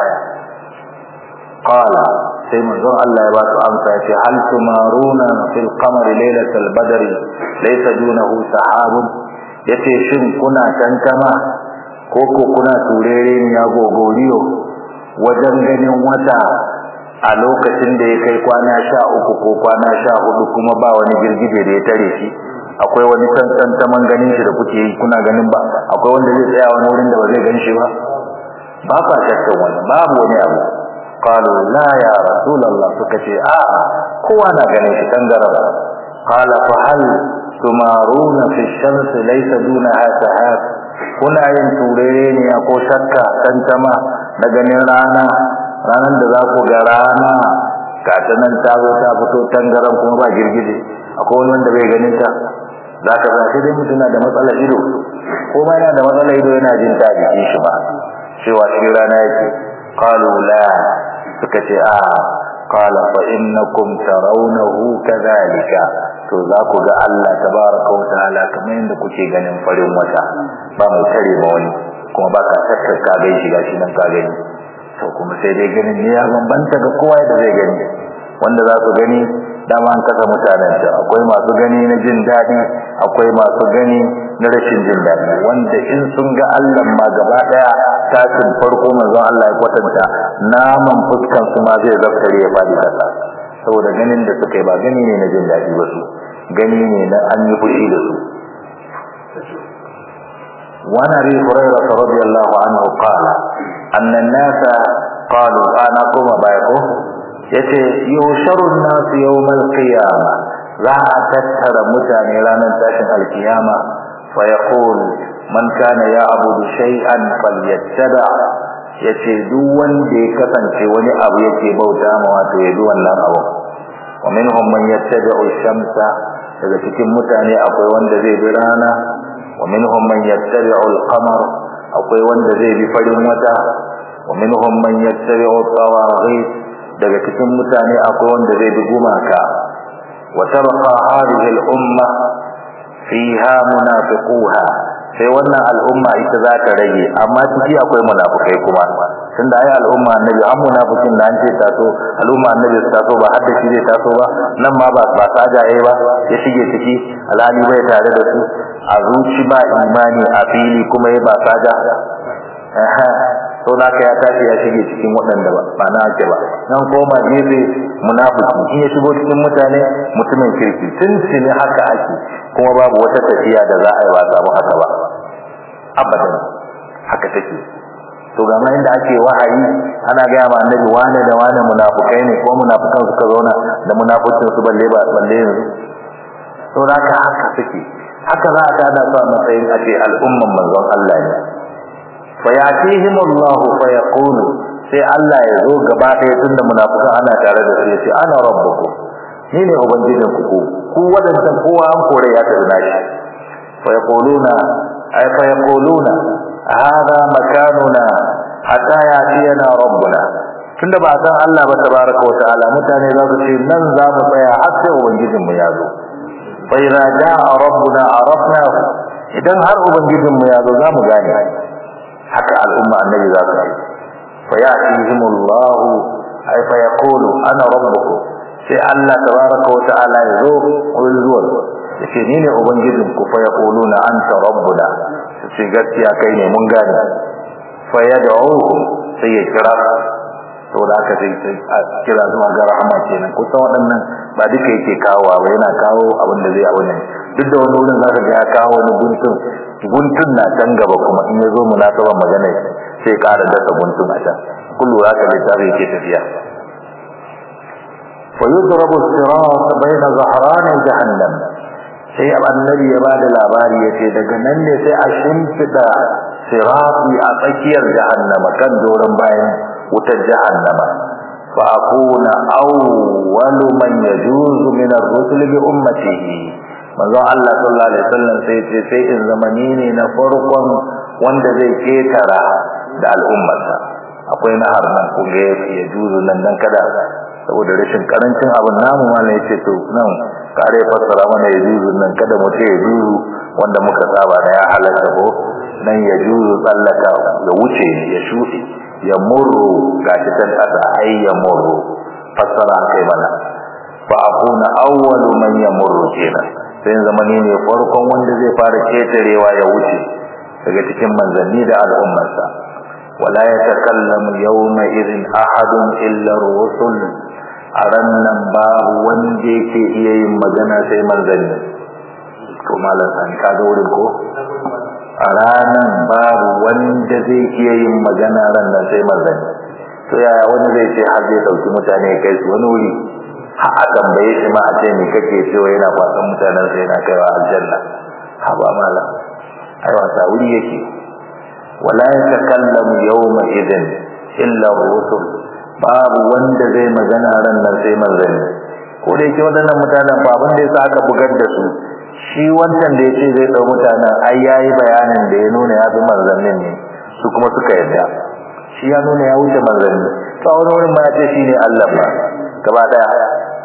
qala sai manzon Allah ya ba su amsa ya ce hal tumaruna fil qamari laylatal badri laysa dunahu sahabun yace shin kuna tantama ko ko kuna turere ne ya gogoriyo wajen ganin wata a lokacin da ya kai kwana sha uku ko kwana sha hudu kuma ba wani girgije da ya tare shi akwai wani tantantaman ganin shi da kuke yi kuna ganin ba akwai wanda zai tsaya wani wurin da ba zai gan shi ba ba kwa shakkan wani babu wani abu qalu la ya rasulullah suka ce a kowa na ganin shi tangarara qala fa hal tumaruna fi shams laysa dunaha sahab kuna yin turere ne ko shakka tantama na ganin rana ranar da za ku ga rana ga ta nan ta zo ta fito tangaran kuma ba girgije akwai wani wanda bai ganin ta za ka za sai dai mutum na da matsalar ido ko ma yana da matsalar ido yana jin ta jikin shi ba cewa cikin rana yake qalu la suka ce a qala fa innakum tarawnahu kadhalika to za ku ga Allah tabaraka wa ta'ala kamar yadda kuke ganin farin wata ba mai tare ma wani kuma ba ka shakkar ka gai shi gashi nan ka gani to kuma sai dai ganin ne ya bambanta ga kowa da zai gani wanda za su gani dama an kasa mutanen ta akwai masu gani na jin daɗi akwai masu gani na rashin jin daɗi wanda in sun ga Allah ma gaba ɗaya tashin farko manzon Allah ya kwatanta naman fuskan su ma zai zaftare ya fadi kasa saboda ganin da suka yi ba gani ne na jin daɗi ba su gani ne na an yi fushi da su وعن ابي هريره رضي الله عنه قال ان الناس قالوا انا كما بايكو yace yusharun nas yawmal qiyama za a tattara mutane ranar tashin alkiyama fa yaqul man kana ya'budu shay'an falyattaba yace duk wanda ya kasance wani abu yake bauta ma wato ya bi wannan abu wa minhum man yattabi'u shamsa daga cikin mutane akwai wanda zai bi rana wa minhum man yattabi'u al-qamar akwai wanda zai bi farin wata wa minhum man yattabi'u tawaghit daga cikin mutane akwai wanda zai bi gumaka wa tabqa hadhihi al-umma fiha munafiquha sai wannan al'umma ita za ta rage amma ciki akwai munafikai kuma tunda ai al'umma annabi an munafikin da an ce taso al'umma annabi su taso ba hadda shi zai taso ba nan ma ba ba saja yayi ba ya shige ciki alhali bai tare da su a zuci ba imani a fili kuma ya ba saja to na ka ya tashi ya shige cikin waɗanda ba ba na ake ba nan koma gefe munafiki in ya shigo cikin mutane mutumin kirki tun ne haka ake kuma babu wata tafiya da za a yi ba samu haka ba abadan haka take to ga ma inda ake wahayi ana ga ma annabi wane da wane munafikai ne ko munafikan suka zauna da munafikin su balle ba balle yanzu to haka haka take haka za a tada su a matsayin a ce al'umman manzon Allah ne fa yatihim Allah fa yaqulu sai Allah ya zo gaba ɗaya tunda munafikan ana tare da su yace ana rabbukum ni ne ubangijin ku ku wadannan kowa an kore ya tafi nashi fa yaquluna ay fa yaquluna hadha makanuna hatta yatiyana rabbuna tunda ba san Allah ba tabaraka wa ta'ala mutane za su ce nan za mu tsaya har sai ubangijin mu ya zo fa idza jaa rabbuna arafna idan har ubangijin mu ya zo za mu gane haka al'umma annabi za su yi fa ya'tihimullahu ay fa yaqulu ana rabbukum sai Allah tabaraka wa ta'ala ya zo wurin zuwa yace ni ne ubangijin ku fa yaquluna anta rabbuna sai gaskiya kai ne mun gane fa yad'uhu sai ya kira saboda haka sai kira zuwa ga rahama kenan kusan waɗannan ba duka yake kawo ba yana kawo abin da zai abu ne duk da wani wurin zaka ga ya kawo wani guntun guntun na can gaba kuma in ya zo munasaban magana sai ƙara dasa guntun a can kun lura ka littafi yake tafiya fa yudrabu sirat baina zahrani jahannam sai annabi ya bada labari yace daga nan ne sai a shimfida sirati a tsakiyar jahannama kan doron bayan wutar jahannama fa akuna awwalu man yajuzu min ar-rusul bi ummatihi manzo Allah sallallahu alaihi wasallam sai ce sai in zamani ne na farkon wanda zai ketara da al'ummarsa akwai nahar nan kun ga ya juzu nan dan kada saboda rashin karancin abin namu mallan yace to nan kare fassara mana ya juzu nan kada mu ce ya juzu wanda muka saba da ya halaka ko nan ya juzu tsallaka ya wuce ya shuɗe ya murru gashi tan kasa ai ya murru fassara kai mana fa akuna awwalu man yamurru kenan sai zamani ne farkon wanda zai fara ketarewa ya wuce daga cikin manzanni da al'ummarsa wala yatakallamu yawma idhin ahadun illa ar-rusul arannan ba wanda yake iya yin magana sai manzanni to malam san ka ga wurin ko a ranan babu wanda zai iya yin magana ran nan sai manzanni to yaya wani zai ce har zai dauki mutane kai su wani wuri ha a tambaye shi ma a ce me kake cewa yana kwasan mutanen sai yana kaiwa aljanna ha ba mala ai wata wuri yake wala yatakallamu yawma idin illa rusul babu wanda zai magana ran nan sai manzanni ko da yake wadannan mutanen ba abin da yasa aka bugar da su shi wancan da yace zai dau mutanen ai yayi bayanin da ya nuna ya bi manzannin ne su kuma suka yarda shi ya nuna ya wuce manzanni to wani wurin ma ya ce shine Allah ba gaba daya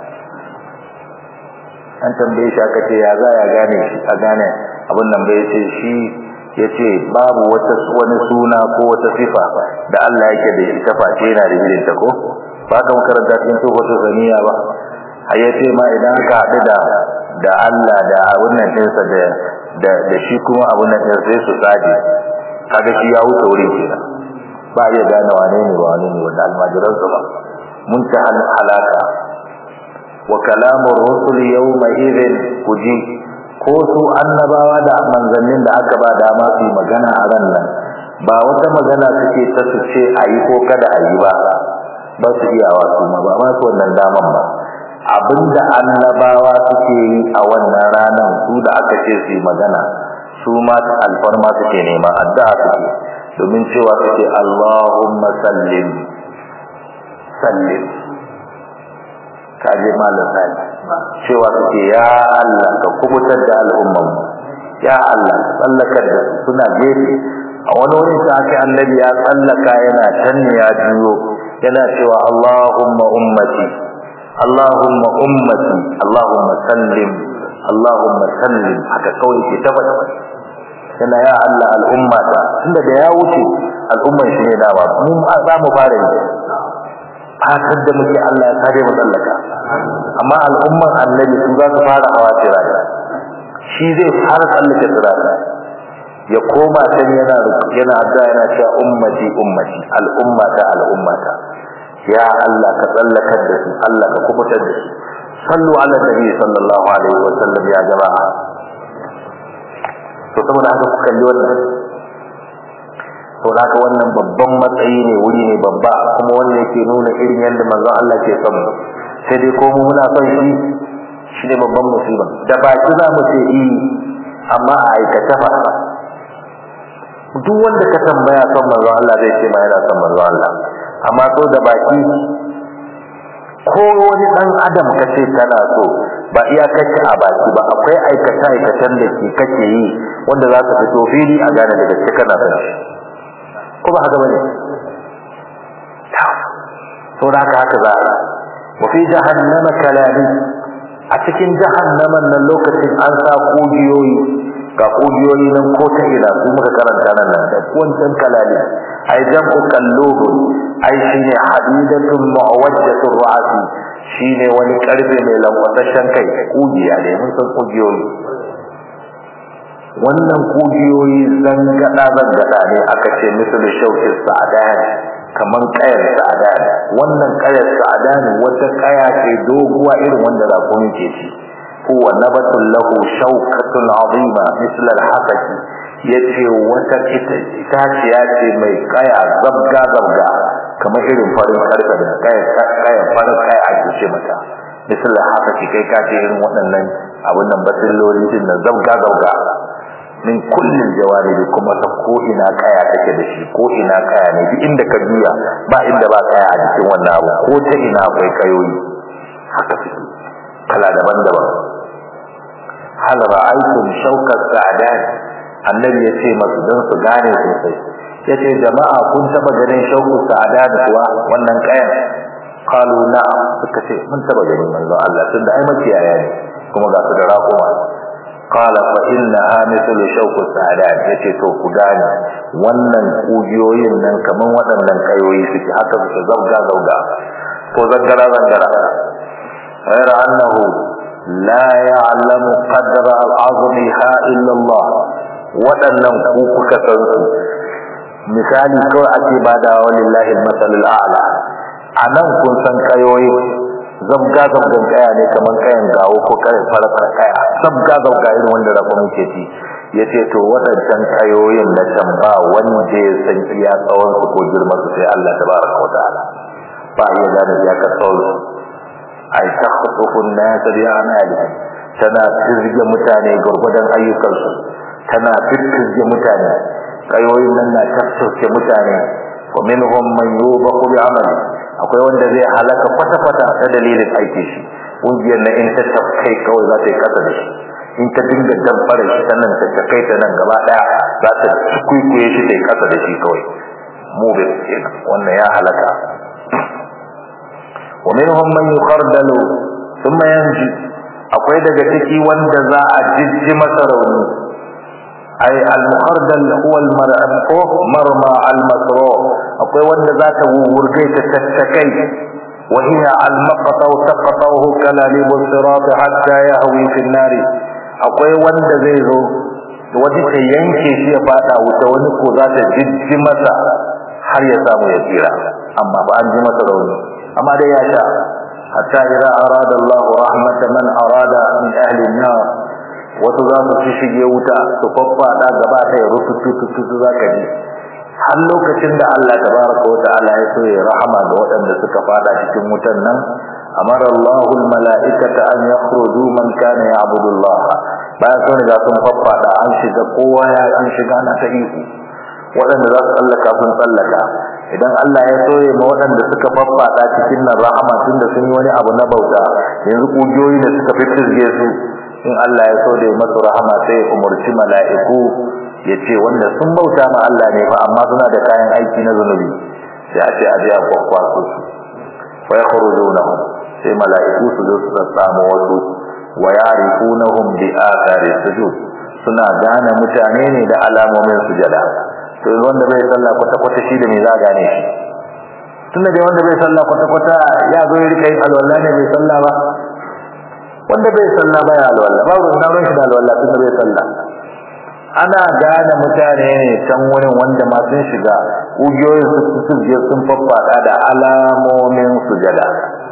an tambaye shi aka ce ya za ya gane shi a gane abin nan bai ce shi yace babu wata wani suna ko wata sifa da Allah yake da ita face yana da irin ta ko ba ka makaranta cikin sofatu saniya ba a yace ma idan ka haɗu da da Allah da abin nan ɗinsa da da da shi kuma abin nan ɗin sai su tsaje kaga shi ya wuce wurin kenan ba ya gane wane ne ba wane ne wanda almajiransa ba mun ta halaka wa kalamur rusul yawma idhin kuji ko su annabawa da manzannin da aka ba dama su magana a ran nan ba wata magana suke ta su ce ayi ko kada ayi ba ba su iyawa su ma ba ma su wannan daman ba abinda annabawa suke yi a wannan ranan su da aka ce su yi magana su ma alfarma suke nema addu'a suke domin cewa suke Allahumma sallim sallim kaje malam sai cewa suke ya Allah ka kubutar da al'umman ya Allah tsallakar da su suna gefe a wani wurin sa aka annabi ya tsallaka yana tanne ya juyo yana cewa Allahumma ummati Allahumma ummati Allahumma sallim Allahumma sallim haka kawai ke tabbata yana ya Allah al'umma ta tunda da ya wuce al'umman shi ne dama mun za mu fara yi fatar da muke Allah ya kare mu tsallaka amma al'umman annabi su za su fara hawa tirani shi zai fara tsallake tirani ya koma can yana yana addu'a yana cewa ummati ummati al'ummata al'ummata ya Allah ka tsallakar da su Allah ka kubutar da su sallu ala nabi sallallahu alaihi wa sallam ya jama'a to saboda haka ku kalli wannan to haka wannan babban matsayi ne wuri ne babba kuma wanda yake nuna irin yadda manzon Allah ke son mu sai dai ko mu muna son shi shi ne babban musiba da baki za mu ce yi amma a aikata ba duk wanda ka tambaya son manzo Allah zai ce ma yana son manzo Allah amma so da baki ko wani dan adam kace kana so ba iya kace a baki ba akwai aikata aikatan da ke kake yi wanda za ka fito fili a gane daga cikin kana son shi ko ba haka bane to da haka haka za wa fi jahannama kalami a cikin jahannaman nan lokacin an sa kujiyoyi ga kujiyoyi nan ko ta ina su muka karanta nan nan da wancan kalali ai jam'u kallubu ai shine hadidatun mu'awajjatun ra'si shine wani karfe mai lankwasashen kai kujiya ne mun san kujiyoyi wannan kujiyoyi zangada zangada ne aka ce misali shaukin sa'adan kaman kayar sa'adan wannan kayar sa'adan wata kaya ce doguwa irin wanda rakumi ke ci huwa nabatun lahu shawkatun azima misal al-hasaki yace wata itaciya ce mai kaya zabga zabga kamar irin farin karfe da kaya kaya farin kaya ake ce mata misal al-hasaki kai ka ce irin waɗannan abun nan basilloli din nan zabga zabga min kullin jawanibi kuma ta ko ina kaya take da shi ko ina kaya ne duk inda ka biya ba inda ba kaya a cikin wannan abu ko ta ina akwai kayoyi haka suke kala daban-daban hal ra'aytum shawkat sa'dan annabi ya ce masu dan su gane sosai yace jama'a kun taba ganin shawku sa'dan kuwa wannan kayan qalu na'am suka ce mun taba ganin manzo Allah tunda ai makiyaya ne kuma ga su da raƙuma qala fa innaha mithlu shawku sa'dan yace to ku gane wannan kujiyoyin nan kaman waɗannan kayoyi suke haka suke zabga zabga ko zangara zangara غير أنه لا يعلم قدر العظمها إلا الله waɗannan ku kuka san su misali kawai ake bada walillahi masalul a'la anan kun san kayoyi zabga zabgan kaya ne kaman kayan gawo ko kayan farar kaya zabga zabga irin wanda rafa muke ci yace to waɗancan kayoyin na can ba wanda ya san iya tsawon su ko girman su sai Allah tabaraka wa ta'ala ba iya gane ya ka tsawon su ay takhtufu an-nas bi a'malihim tana tirge mutane gurgudan ayyukansu tana tirge mutane kayoyin nan na tafsirce mutane wa minhum man yubaqu bi amali akwai wanda zai halaka kwata kwata ta dalilin aiki shi kungiyar na in ta tafkai kawai za ta yi kasa da shi in ta dinga damfara shi ta nan ta takai ta nan gaba daya za ta kuikuye shi ta yi kasa da shi kawai mu bai kenan wannan ya halaka ومنهم من يخردل ثم ينجي akwai daga ciki wanda za a jijji masa rauni ay al-mukhardal huwa al-mar'u marma al-masru akwai wanda za ta wurgai ta tattakai wa hiya al-maqtaw taqtahu kalalib as-sirat hatta yahwi fi an-nar akwai wanda zai zo wani ta yanke shi ya fada wuta wani ko za ta jijji masa har ya samu ya tsira amma ba an ji masa rauni amma dai ya sha hatta idza arada Allah rahmata man arada min ahli an-nar wato za su shige wuta su faffada gaba ta ya rutututu zaka ji har lokacin da Allah tabaraka wa ta'ala ya so ya rahama ga waɗanda suka fada cikin wutan nan amara Allah al-mala'ikata an yakhruju man kana ya'budu Allah bayan sun riga sun faffada an shiga kowa ya an shiga na ta iko waɗanda za su tsallaka sun tsallaka idan Allah ya soye ma waɗanda suka faffada cikin nan rahama tun da sun yi wani abu na bauta yanzu kugiyoyi da suka fitirge su in Allah ya so da ya masu rahama sai ya umarci mala'iku ya ce wanda sun bauta ma Allah ne fa amma suna da kayan aiki na zunubi sai a ce a je a kwakwaso su fa yakhrujunahum sai mala'iku su zo su samu wasu wa ya'rifunahum bi athari sujud suna gane mutane ne da alamomin sujada to wanda bai sallah kwata kwata shi da me za gane shi tunda dai wanda bai sallah kwata kwata ya zo ya rika yin alwala ne bai sallah ba wanda bai sallah ba ya alwala ba ruwan nan shi da alwala tunda bai sallah ana gane mutane ne can wurin wanda ma sun shiga ugiyoyin su su je sun faffada da alamomin sujada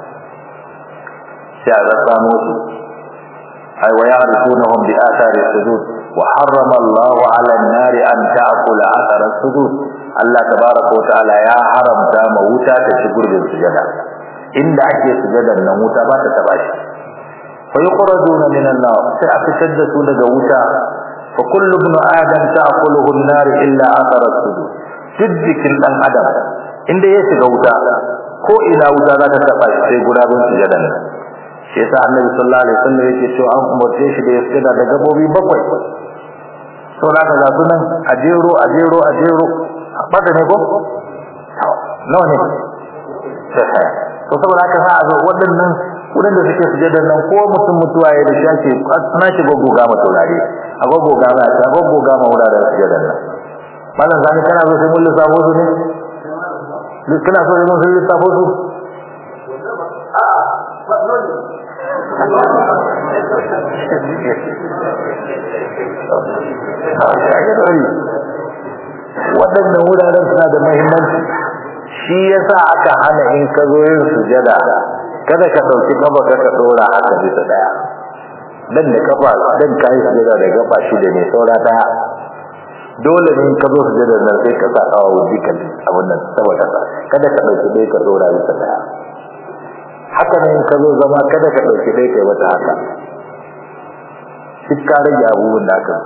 sai a rasa musu ay wa ya'rifunahum bi athari sujud wa harrama Allah 'ala an-nar an ta'kula athara sujud Allah tabaaraka wa ta'ala ya haramta ma wuta ta ci gurbin sujada inda ake sujadan nan wuta ba ta taba shi fa yukhrajuna min an-nar sai a fitar da su daga wuta fa fa kullu ibn adam ta'kuluhu an-nar illa athara as-sujud duk jikin dan adam inda ya shiga wuta ko ina wuta za ta taba shi sai gurabun sujadan nan shi yasa annabi sallallahu alaihi wasallam yake cewa an umarce shi da ya sujada da gabobi bakwai to na ka zasu nan a jero a jero a jero bata ne ko nawa ne to saboda haka za a zo waɗannan wurin da suke sujadar nan ko mutum mutuwa ya da shi na shi goggoga ma taurare a goggoga ma a goggoga ma wuraren sujadar nan malam zani kana so sai mun lissafo su ne duk kana so sai mun lissafo su waɗannan wuraren suna da muhimmanci shi yasa aka hana in ka zo yin sujada kada ka ɗauki kafa ka ka ɗora haka bisa ɗaya dan da kafa dan ka yi sujada da kafa shida ne saura ɗaya dole ne in ka zo sujada nan sai ka sa kawo jikan abin nan sama kasa kada ka ɗauki ɗaya ka ɗora bisa ɗaya haka ne in ka zo zama kada ka ɗauki ɗaya kai mata haka duk ka rage abubuwan da aka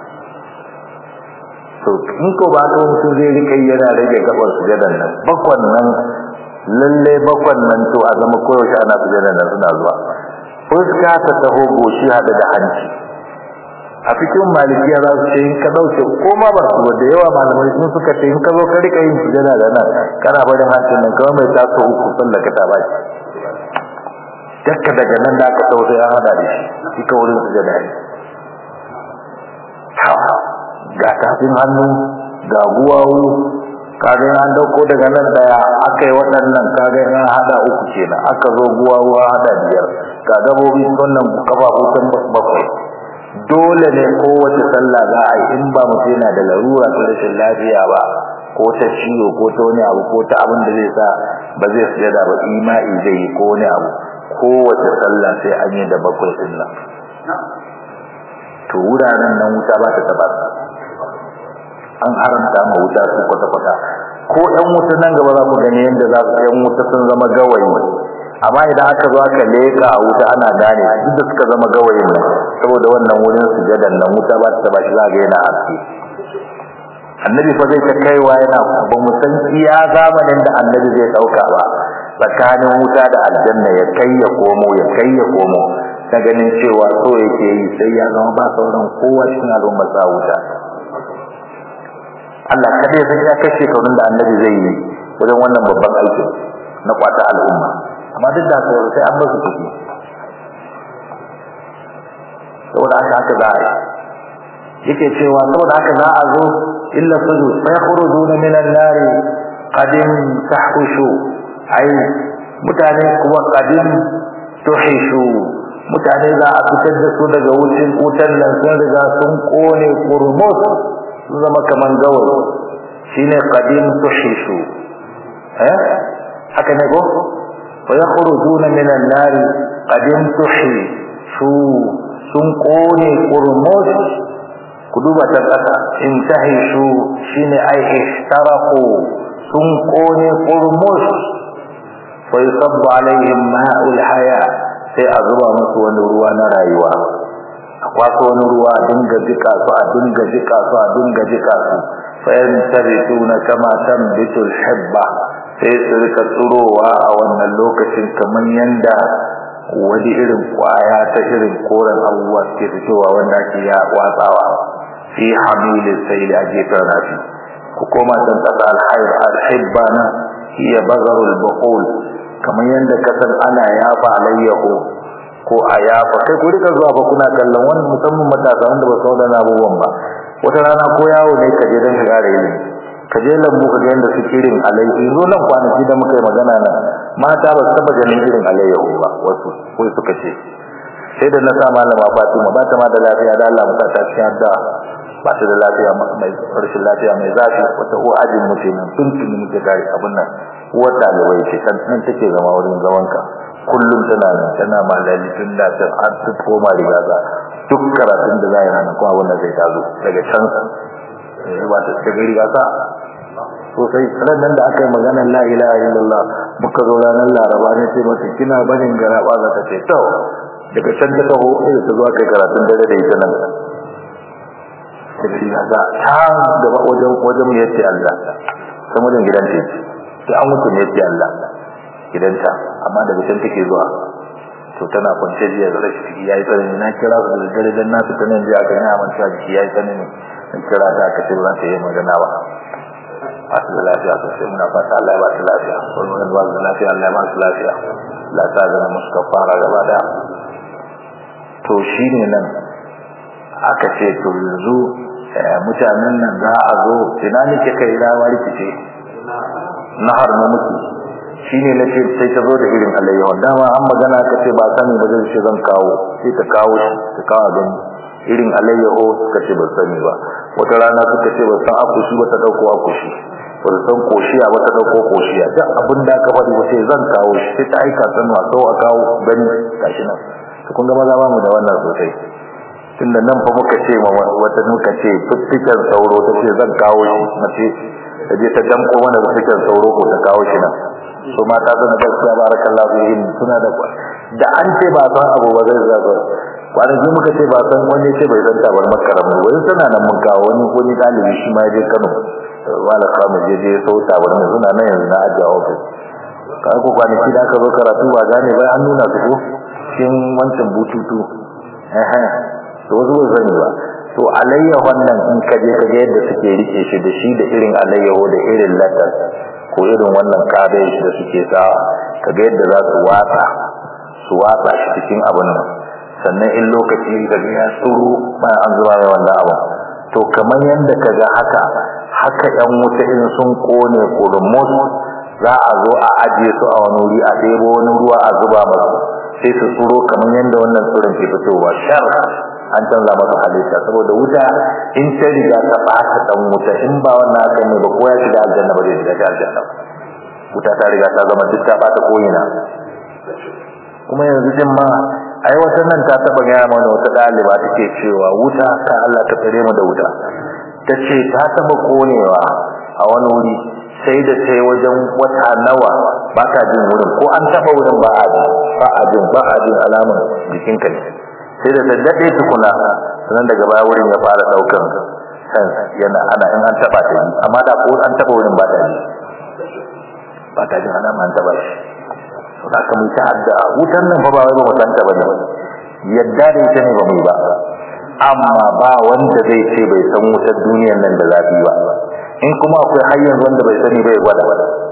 to in ko ba ka mutum zai rika yana rage gabar sujadan nan bakwan nan lalle bakwan nan to a zama koyaushe ana sujadan nan suna zuwa fuska ta taho goshi hada da hanci a cikin malikiya za su ce in ka dauke ko ma ba su da yawa malamai sun suka ce in ka zo ka rika yin sujada da nan kana barin hancin nan kawai mai taso uku sallaka ta baki dakka daga nan da aka tausa ya hada da shi shi ka wurin sujada ne ga tafin hannu ga guwawu kaga an dauko daga nan daya aka yi waɗannan kaga an hada uku kenan aka zo guwawu an hada biyar ga gabobi wannan kafafu sun bakwai dole ne kowace sallah za a yi in ba mutum yana da larura ta rashin lafiya ba ko ta ciwo ko ta wani abu ko ta abin da zai sa ba zai sujada ba ima'i zai yi ko wani abu kowace sallah sai an yi da bakwai din nan to wuraren nan wuta ba ta taba an haramta ma wuta su kwata-kwata ko ɗan wuta nan gaba za mu gani yadda za su ɗan wuta sun zama gawayi amma idan aka zo aka leƙa a wuta ana gane duk da suka zama gawayin nan saboda wannan wurin sujadan nan wuta ba ta taba shi za ga yana haske annabi fa zai ta kaiwa yana ba mu san iya zamanin da annabi zai ɗauka ba tsakanin wuta da aljanna ya kai ya komo ya kai ya komo na ganin cewa so yake yi sai ya zama ba sauran kowa cikin al'ummar sa wuta Allah kada ya san ya kashe kaunin da annabi zai yi wajen wannan babban aikin na kwata al'umma amma duk da haka sai an basu kuɗi saboda haka haka za a yi yake cewa saboda haka za a zo illa suju fa yakhrujuna min an-nari qadim tahushu ai mutane kuma qadim tuhishu mutane za a fitar da su daga wucin wutan nan sun riga sun kone kurmus sun zama kaman gawayi shine qadim tuhishu eh haka ne ko wa yakhrujuna min an-nar qadim tuhishu sun kone kurmus ku duba ta kasa in tahishu shine ai ishtaraku sun kone kurmus fa yusabbu alaihim ma'ul haya sai a zuba musu wani ruwa na rayuwa a kwaso wani ruwa a dinga jika su a dinga jika su a dinga jika su fa yantabituna kama tambitul hibba sai su rika tsurowa a wannan lokacin kamar yanda wani irin kwaya ta irin koren abubuwa suke fitowa wanda ake ya watsawa fi hamilin sai da gefen rafi ku koma can kasa alhaib alhibba na hiya bazarul baqul kamar yadda kasan ana yafa alayyahu ko a yafa kai ku rika zuwa fa kuna kallon wani musamman matasa wanda ba su da abubuwan ba wata rana ko yawo ne ka je don ka gare ilimi ka je lambu ka ga yadda suke irin alayyahu zo nan kwanaki da muka yi magana nan mata ba su taba ganin irin alayyahu ba wasu ko suka ce sai da na sa malama Fatima ba ta ma da lafiya da Allah mutata ta cikin addu'a ba ta da lafiya mai rashin lafiya mai zafi wata ko ajin mutu nan tuntuni muke gari abin nan uwar ɗalibai ce kan nan take zama wurin zamanka kullum tana nan tana malali tun da ta har ta koma riga za duk karatun da za a yi ranar kuma abin da zai tazo daga can ba ta ta gari gasa sosai nan da aka yi maganar la ilaha illallah muka zo ranar laraba ne ce mata kina barin garaba za ta ce to daga can ta taho sai ta zo aka yi karatun dare da ita nan sai ya ga ta gaba wajen wajen mu yace Allah san wajen gidan ta sai an mutu ne yace Allah gidanta amma daga can take zuwa to tana kwance jiya da rashi ciki yayi tsanani na kira su da dare dan nasu ta nan jiya aka yi aman cewa jiki yayi tsanani in kira ta aka ce ba ta yi magana ba ba su da lafiya sosai muna fata Allah ya ba su lafiya wani wani ba su da lafiya Allah ya ba su lafiya Allah ta zama musu kafara gaba daya to shine nan aka ce to yanzu mutanen nan za a zo ina nake kai rawa rikice na har na mutu shine na ce sai ta zo da irin alayyawa dama an magana ka ce ba sani ba zai ce zan kawo sai ta kawo shi ta kawo gani irin alayyaho suka ce ba sani ba wata rana suka ce ba san akushi ba ta dauko akushi ba san koshiya ba ta dauko koshiya duk abin da aka faɗi ba sai zan kawo shi sai ta aika sanwa so a kawo gani gashi nan to kun ga maza ba mu da wannan sosai tunda nan fa muka ce ma wata muka ce fiffiken sauro ta ce zan kawo shi mace ta je ta damko mana fiffiken sauro ko ta kawo shi nan so mata suna gaskiya barakallahu fihim suna da da an ce ba san abu ba zai zaga kwanaki muka ce ba san wani ce bai san tabar makaram ba wani suna nan mun kawo wani wani dalibi shi ma je Kano wala kama je je so tabar mai suna nan yanzu na ajiye office ka ko kwanaki da aka zo karatu ba gane ba an nuna su ko cikin wancan bututu eh eh to wasu bai sani ba to alayyahon nan in ka je ka ga yadda suke rike shi da shi da irin alayyaho da irin latas ko irin wannan kabeji da suke sa ka ga yadda za su watsa su watsa shi cikin abin nan sannan in lokaci da ya tsuru bayan an zuba mai wannan abin to kamar yadda ka ga haka haka yan wuta in sun kone kurmus za a zo a ajiye su a wani wuri a ɗebo wani ruwa a zuba masu sai su tsuro kamar yadda wannan tsirin ke fitowa shar an canza masa halitta saboda wuta in ta riga ta ɓata ɗan wuta in ba wannan haka ne ba ko ya shiga aljanna ba zai shiga ta aljanna wuta ta riga ta zama duk ta ɓata ko'ina kuma yanzu din ma ai wata nan ta taɓa gaya mana wata ɗaliba take cewa wuta ka Allah ta tsare mu da wuta ta ce ta taɓa konewa a wani wuri sai da sai wajen wata nawa ba ka jin wurin ko an taɓa wurin ba a jin ba a jin ba a jin alamar jikinka ne sai da daddade tukuna sannan daga baya wurin ya fara daukan sense yana ana in an taba ta amma da ko an taba wurin ba ta ji ba ta jin ana man taba shi to haka mun ta addu'a wutan nan fa ba wai ba mu san ta bane yadda da ita ne ba mu ba amma ba wanda zai ce bai san wutar duniyar nan da zafi ba in kuma akwai har yanzu wanda bai sani bai gwada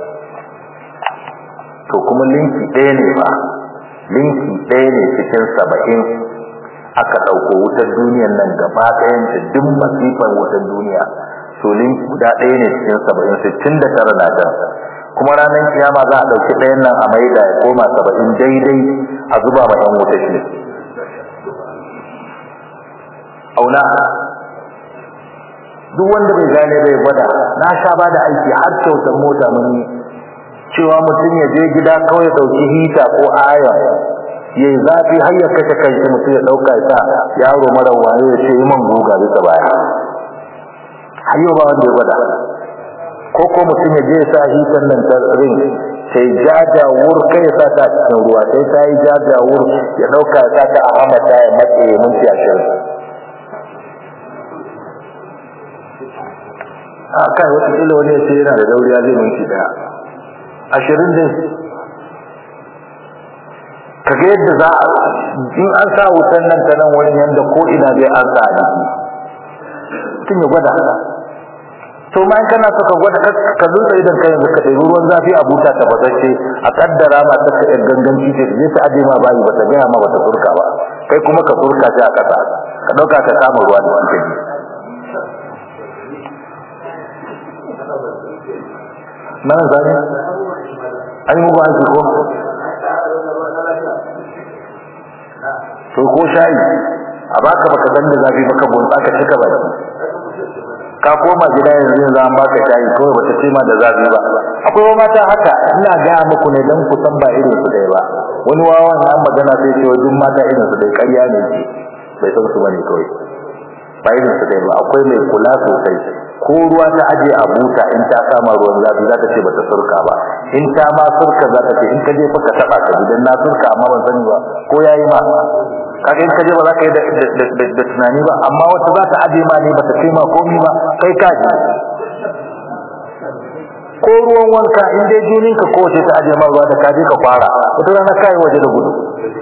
to kuma linki ɗaya ne ba linki ɗaya ne cikin saba'in aka ɗauko wutar duniyar nan gaba ɗayan ta duk masifar wutar duniya to linki guda ɗaya ne cikin saba'in sittin da tara na can kuma ranar kiyama za a ɗauki ɗayan nan a maida ya koma saba'in daidai a zuba ma ƴan wuta shi auna duk wanda bai gane bai gwada na sha ba da aiki har kyautar mota mun yi cewa mutum ya je gida kawai ya ɗauki hita ko aya yayi zafi har ya kashe kanshi mutum ya dauka ya sa yaro mara waye ya ce man guga bisa baya har yau ba wanda ya gwada ko ko mutum ya je ya sa hitan nan ta ring sai jaja wur kai ya sa ta cikin ruwa sai ta yi jaja wur ya dauka ya sa ta a hamata ya matse minti ashirin a kai wata kila wani ya ce yana da dauriya zai minti daya ashirin dai kaga yadda za a in an sa wutan nan ta nan wurin yadda ko ina zai an sa a jiki mutum ya gwada to ma in kana so ka gwada ka zunta idan ka yanzu ka ɗebi ruwan zafi a buta ta bazashe a kaddara ma ta ka ganganci ce je ta aje ma bayi ba ta gaya ma ba ta furka ba kai kuma ka furka shi a ƙasa ka ɗauka ka kama ruwa da wanke ji mana zane an yi mugu aiki ko to ko shayi a baka baka san da zafi baka bon baka cika baki ka koma gida yanzu yanzu an baka shayi kawai bata ce ma da zafi ba akwai mata haka ina gaya muku ne dan ku san ba irin su dai ba wani wawan an magana sai ce wajen mata irin su dai ƙarya ne ce bai san su bane kawai ba irin su dai ba akwai mai kula sosai ko ruwa ta aje a buta in ta kama ruwan zafi za ta ce bata surka ba in ta ma surka za ta ce in ka je fa ka taba ka idan na surka amma ban sani ba ko yayi ma kaga in ka je ba za ka yi da tunani ba amma wata za ta aje ma ne bata ce ma komi ba kai ka ji ko ruwan wanka in dai jinin ka ko ce ta aje ma ruwa da ka je ka fara wata rana kai waje da gudu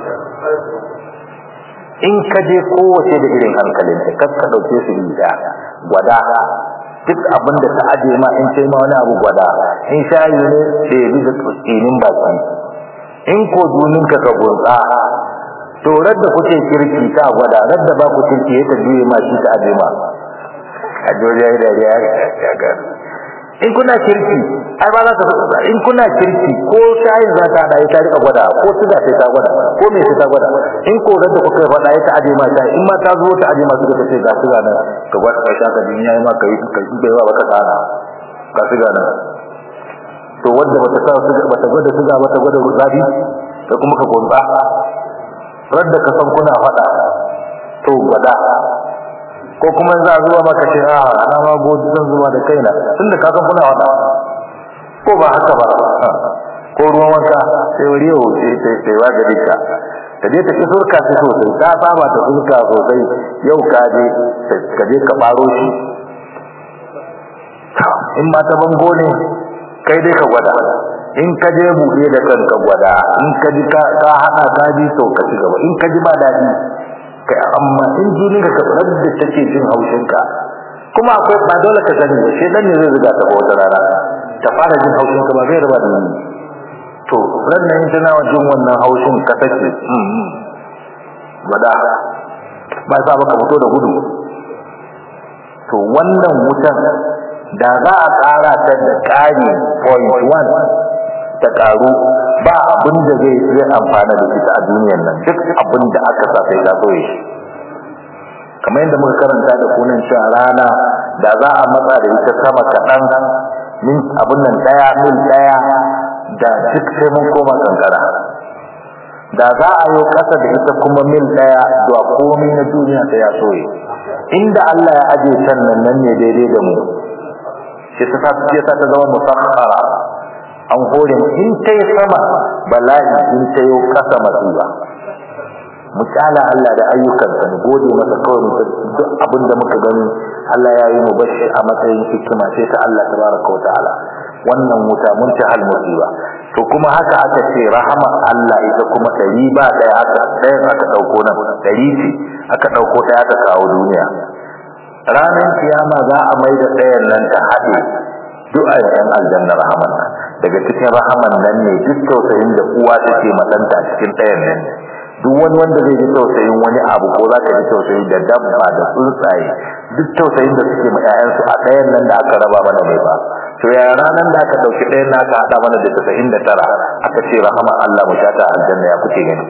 in ka je kowace da irin hankalin ta kar ka dauke su da gwada duk abin da ta aje ma in sai ma wani abu gwada in shayi ne da yabi da tsinin baki in ko dunin ka ka gunsa to radda kuke kirki ta gwada radda ba ku kirki ya ta juye ma shi ta aje ma a joriya da ya ga in kuna kirki ai ba za ka fada in kuna kirki ko shayin za ta hada ita rika gwada ko suga sai ta gwada ko me sai ta gwada in ko da kuka fada ita aje ma ta in ma ta zo ta aje ma suga ta ce ga suga nan ka gwada ka sha ka din yayi ma kai ka yi bai ba ka tsara ga suga nan to wanda bata sa suga bata gwada suga bata gwada zabi da kuma ka gonza radda ka san kuna fada to gwada ko kuma za a zuwa maka ce a ana ma godi zan zuwa da kaina tunda ka san kuna wada ko ba haka ba ko ruwan wanka sai wuri yau sai sai sai wa gari ka ka je ta ki surka shi sosai ta saba ta surka sosai yau ka je ka je ka baro shi in ma ta bango ne kai dai ka gwada in ka je buɗe da kanka gwada in ka ji ka hana ka ji to ka ci gaba in ka ji ba daɗi kai amma in jini ka kabar da take jin haushin ka kuma akwai ba dole ka sani ba shedan ne zai zuga ta ba wata rana ta fara jin haushin ka ba zai raba da ni to ran nan in tana jin wannan haushin ka take wada ba sa baka fito da gudu to wannan wutan da za a tsara ta da ƙari point one ta ƙaru ba abin da zai zai amfana da ita a duniyar nan duk abin da aka sa sai ta soye shi kamar yadda muka karanta da kunan cewa rana da za a matsa da ita sama kaɗan min abin nan ɗaya mil ɗaya da duk sai mun koma kankara da za a yi ƙasa da ita kuma mil ɗaya zuwa komai na duniya ta ya soye inda Allah ya aje can nan nan ne daidai da mu sai ta ta zama musakhara an hore in ta yi sama bala'i in ta yi kasa masiba mu kyala Allah da ayyukansa mu gode masa kawai mu duk abin da muka gani Allah ya yi mu bashi a matsayin hikima sai ta Allah tabaraka wa ta'ala wannan wuta mun ta hal musiba to kuma haka aka ce rahama Allah ita kuma dari ba daya aka ɗayan aka dauko nan dari ce aka dauko daya aka kawo duniya ranar kiyama za a mai da ɗayan nan ta haɗe duk a yan aljanna rahaman nan daga cikin rahaman nan ne duk tausayin da uwa take matanta cikin ɗayan nan duk wani wanda zai ji tausayin wani abu ko za ka ji tausayi da dabba da tsuntsaye duk tausayin da suke ma 'ya'yansu a ɗayan nan da aka raba mana mai ba to ya ranar da aka ɗauki ɗayan na aka haɗa mana da tasa'in da tara aka ce rahama Allah mu sha ta aljanna ya kuke gani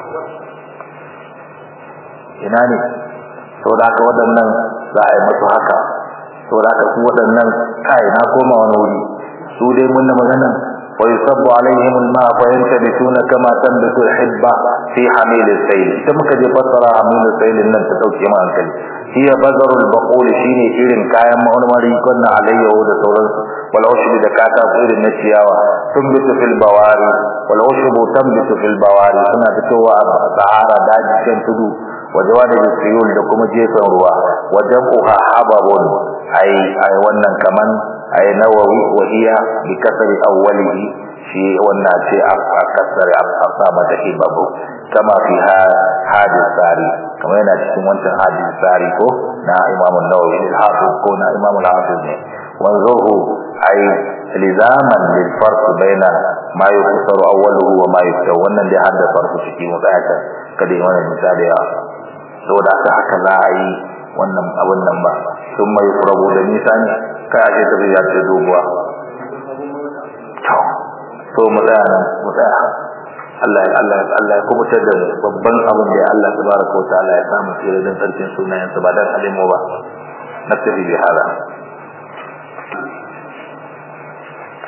ina ne saboda haka waɗannan za a yi masu haka saboda haka su waɗannan kai na koma wani wuri su dai mun da magana wa yusabbu alaihim alma fa yantabituna kama tanbitu alhibba fi hamil al-sayl ita muka je fassara hamil al-sayl nan ta dauke mu hankali hiya bazarul baqul shine irin kayan marmari kunna alayyahu da sauransu wal ushbu da kata irin na ciyawa tunbitu fil bawari wal ushbu tanbitu fil bawari suna fitowa a sahara daji kan tudu wajawani da siyul da kuma gefen ruwa wajen uha hababun ai ai wannan kaman ai nawawi wa iya bi kasri awwalihi shi wannan ce a kasar a sa mata ibabu kama fi hadis sari kamar yana cikin wancan hadis sari ko na imamu nawawi al-hafiz ko na imamu al-hafiz ne wanzuhu ai lizaman lil farq baina ma yufassar awwaluhu wa ma yuftaw wannan dai hadda farko cikin mutayata kada yi wannan misali ya saboda haka za a yi wannan abin nan ba sun mai furabu da nisa ne kai a ce tafiya ce doguwa to mu tsaya nan mu tsaya Allah ya Allah ya Allah ya kubutar da babban abin da Allah tabaraka wa ta'ala ya samu tsira dan sarkin sunayen sa ba dan alimu ba nastafi bi hada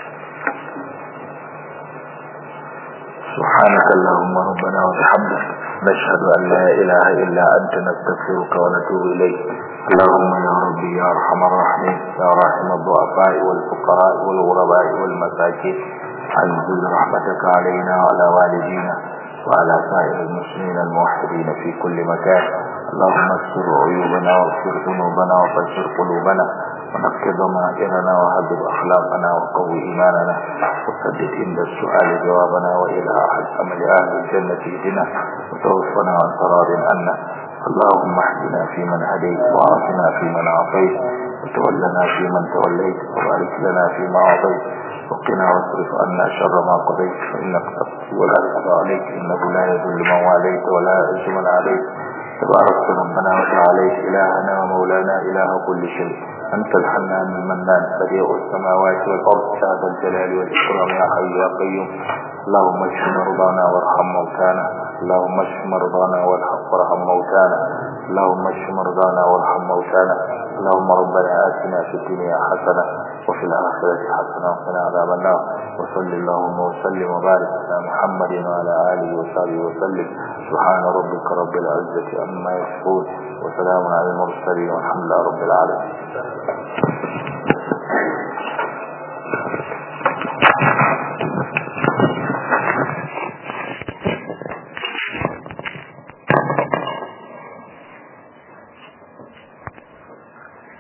سبحانك اللهم ربنا وبحمدك نشهد أن لا إله إلا أنت نستغفرك ونتوب إليك اللهم يا ربي يا أرحم الراحمين يا راحم الضعفاء والفقراء والغرباء والمساكين أنزل رحمتك علينا وعلى والدينا وعلى سائر المسلمين الموحدين في كل مكان اللهم استر عيوبنا واغفر ذنوبنا وفجر قلوبنا ونقض ضمائرنا وهذب أخلاقنا وقوي إيماننا وسدد عند السؤال جوابنا وإلى أحد أمل أهل الجنة اهدنا وتوفنا عن قرار عنا اللهم اهدنا فيمن هديت وعافنا فيمن عافيت وتولنا فيمن توليت وبارك لنا فيما أعطيت وقنا واصرف عنا شر ما قضيت فإنك تقضي ولا يقضى عليك إنه لا يذل من واليت ولا يعز من عليك تبارك ربنا وتعاليت إلهنا ومولانا إله كل شيء أنت الحنان المنان بديع السماوات والأرض يا ذا الجلال والإكرام يا حي يا قيوم اللهم اشف مرضانا وارحم موتانا اللهم اشف مرضانا وارحم موتانا اللهم اشف مرضانا وارحم موتانا اللهم ربنا آتنا في الدنيا حسنة وفي الآخرة حسنة وقنا عذاب النار وصل اللهم وسلم وبارك على محمد وعلى آله وصحبه وسلم سبحان ربك رب العزة عما يصفون وسلام على المرسلين والحمد لله رب العالمين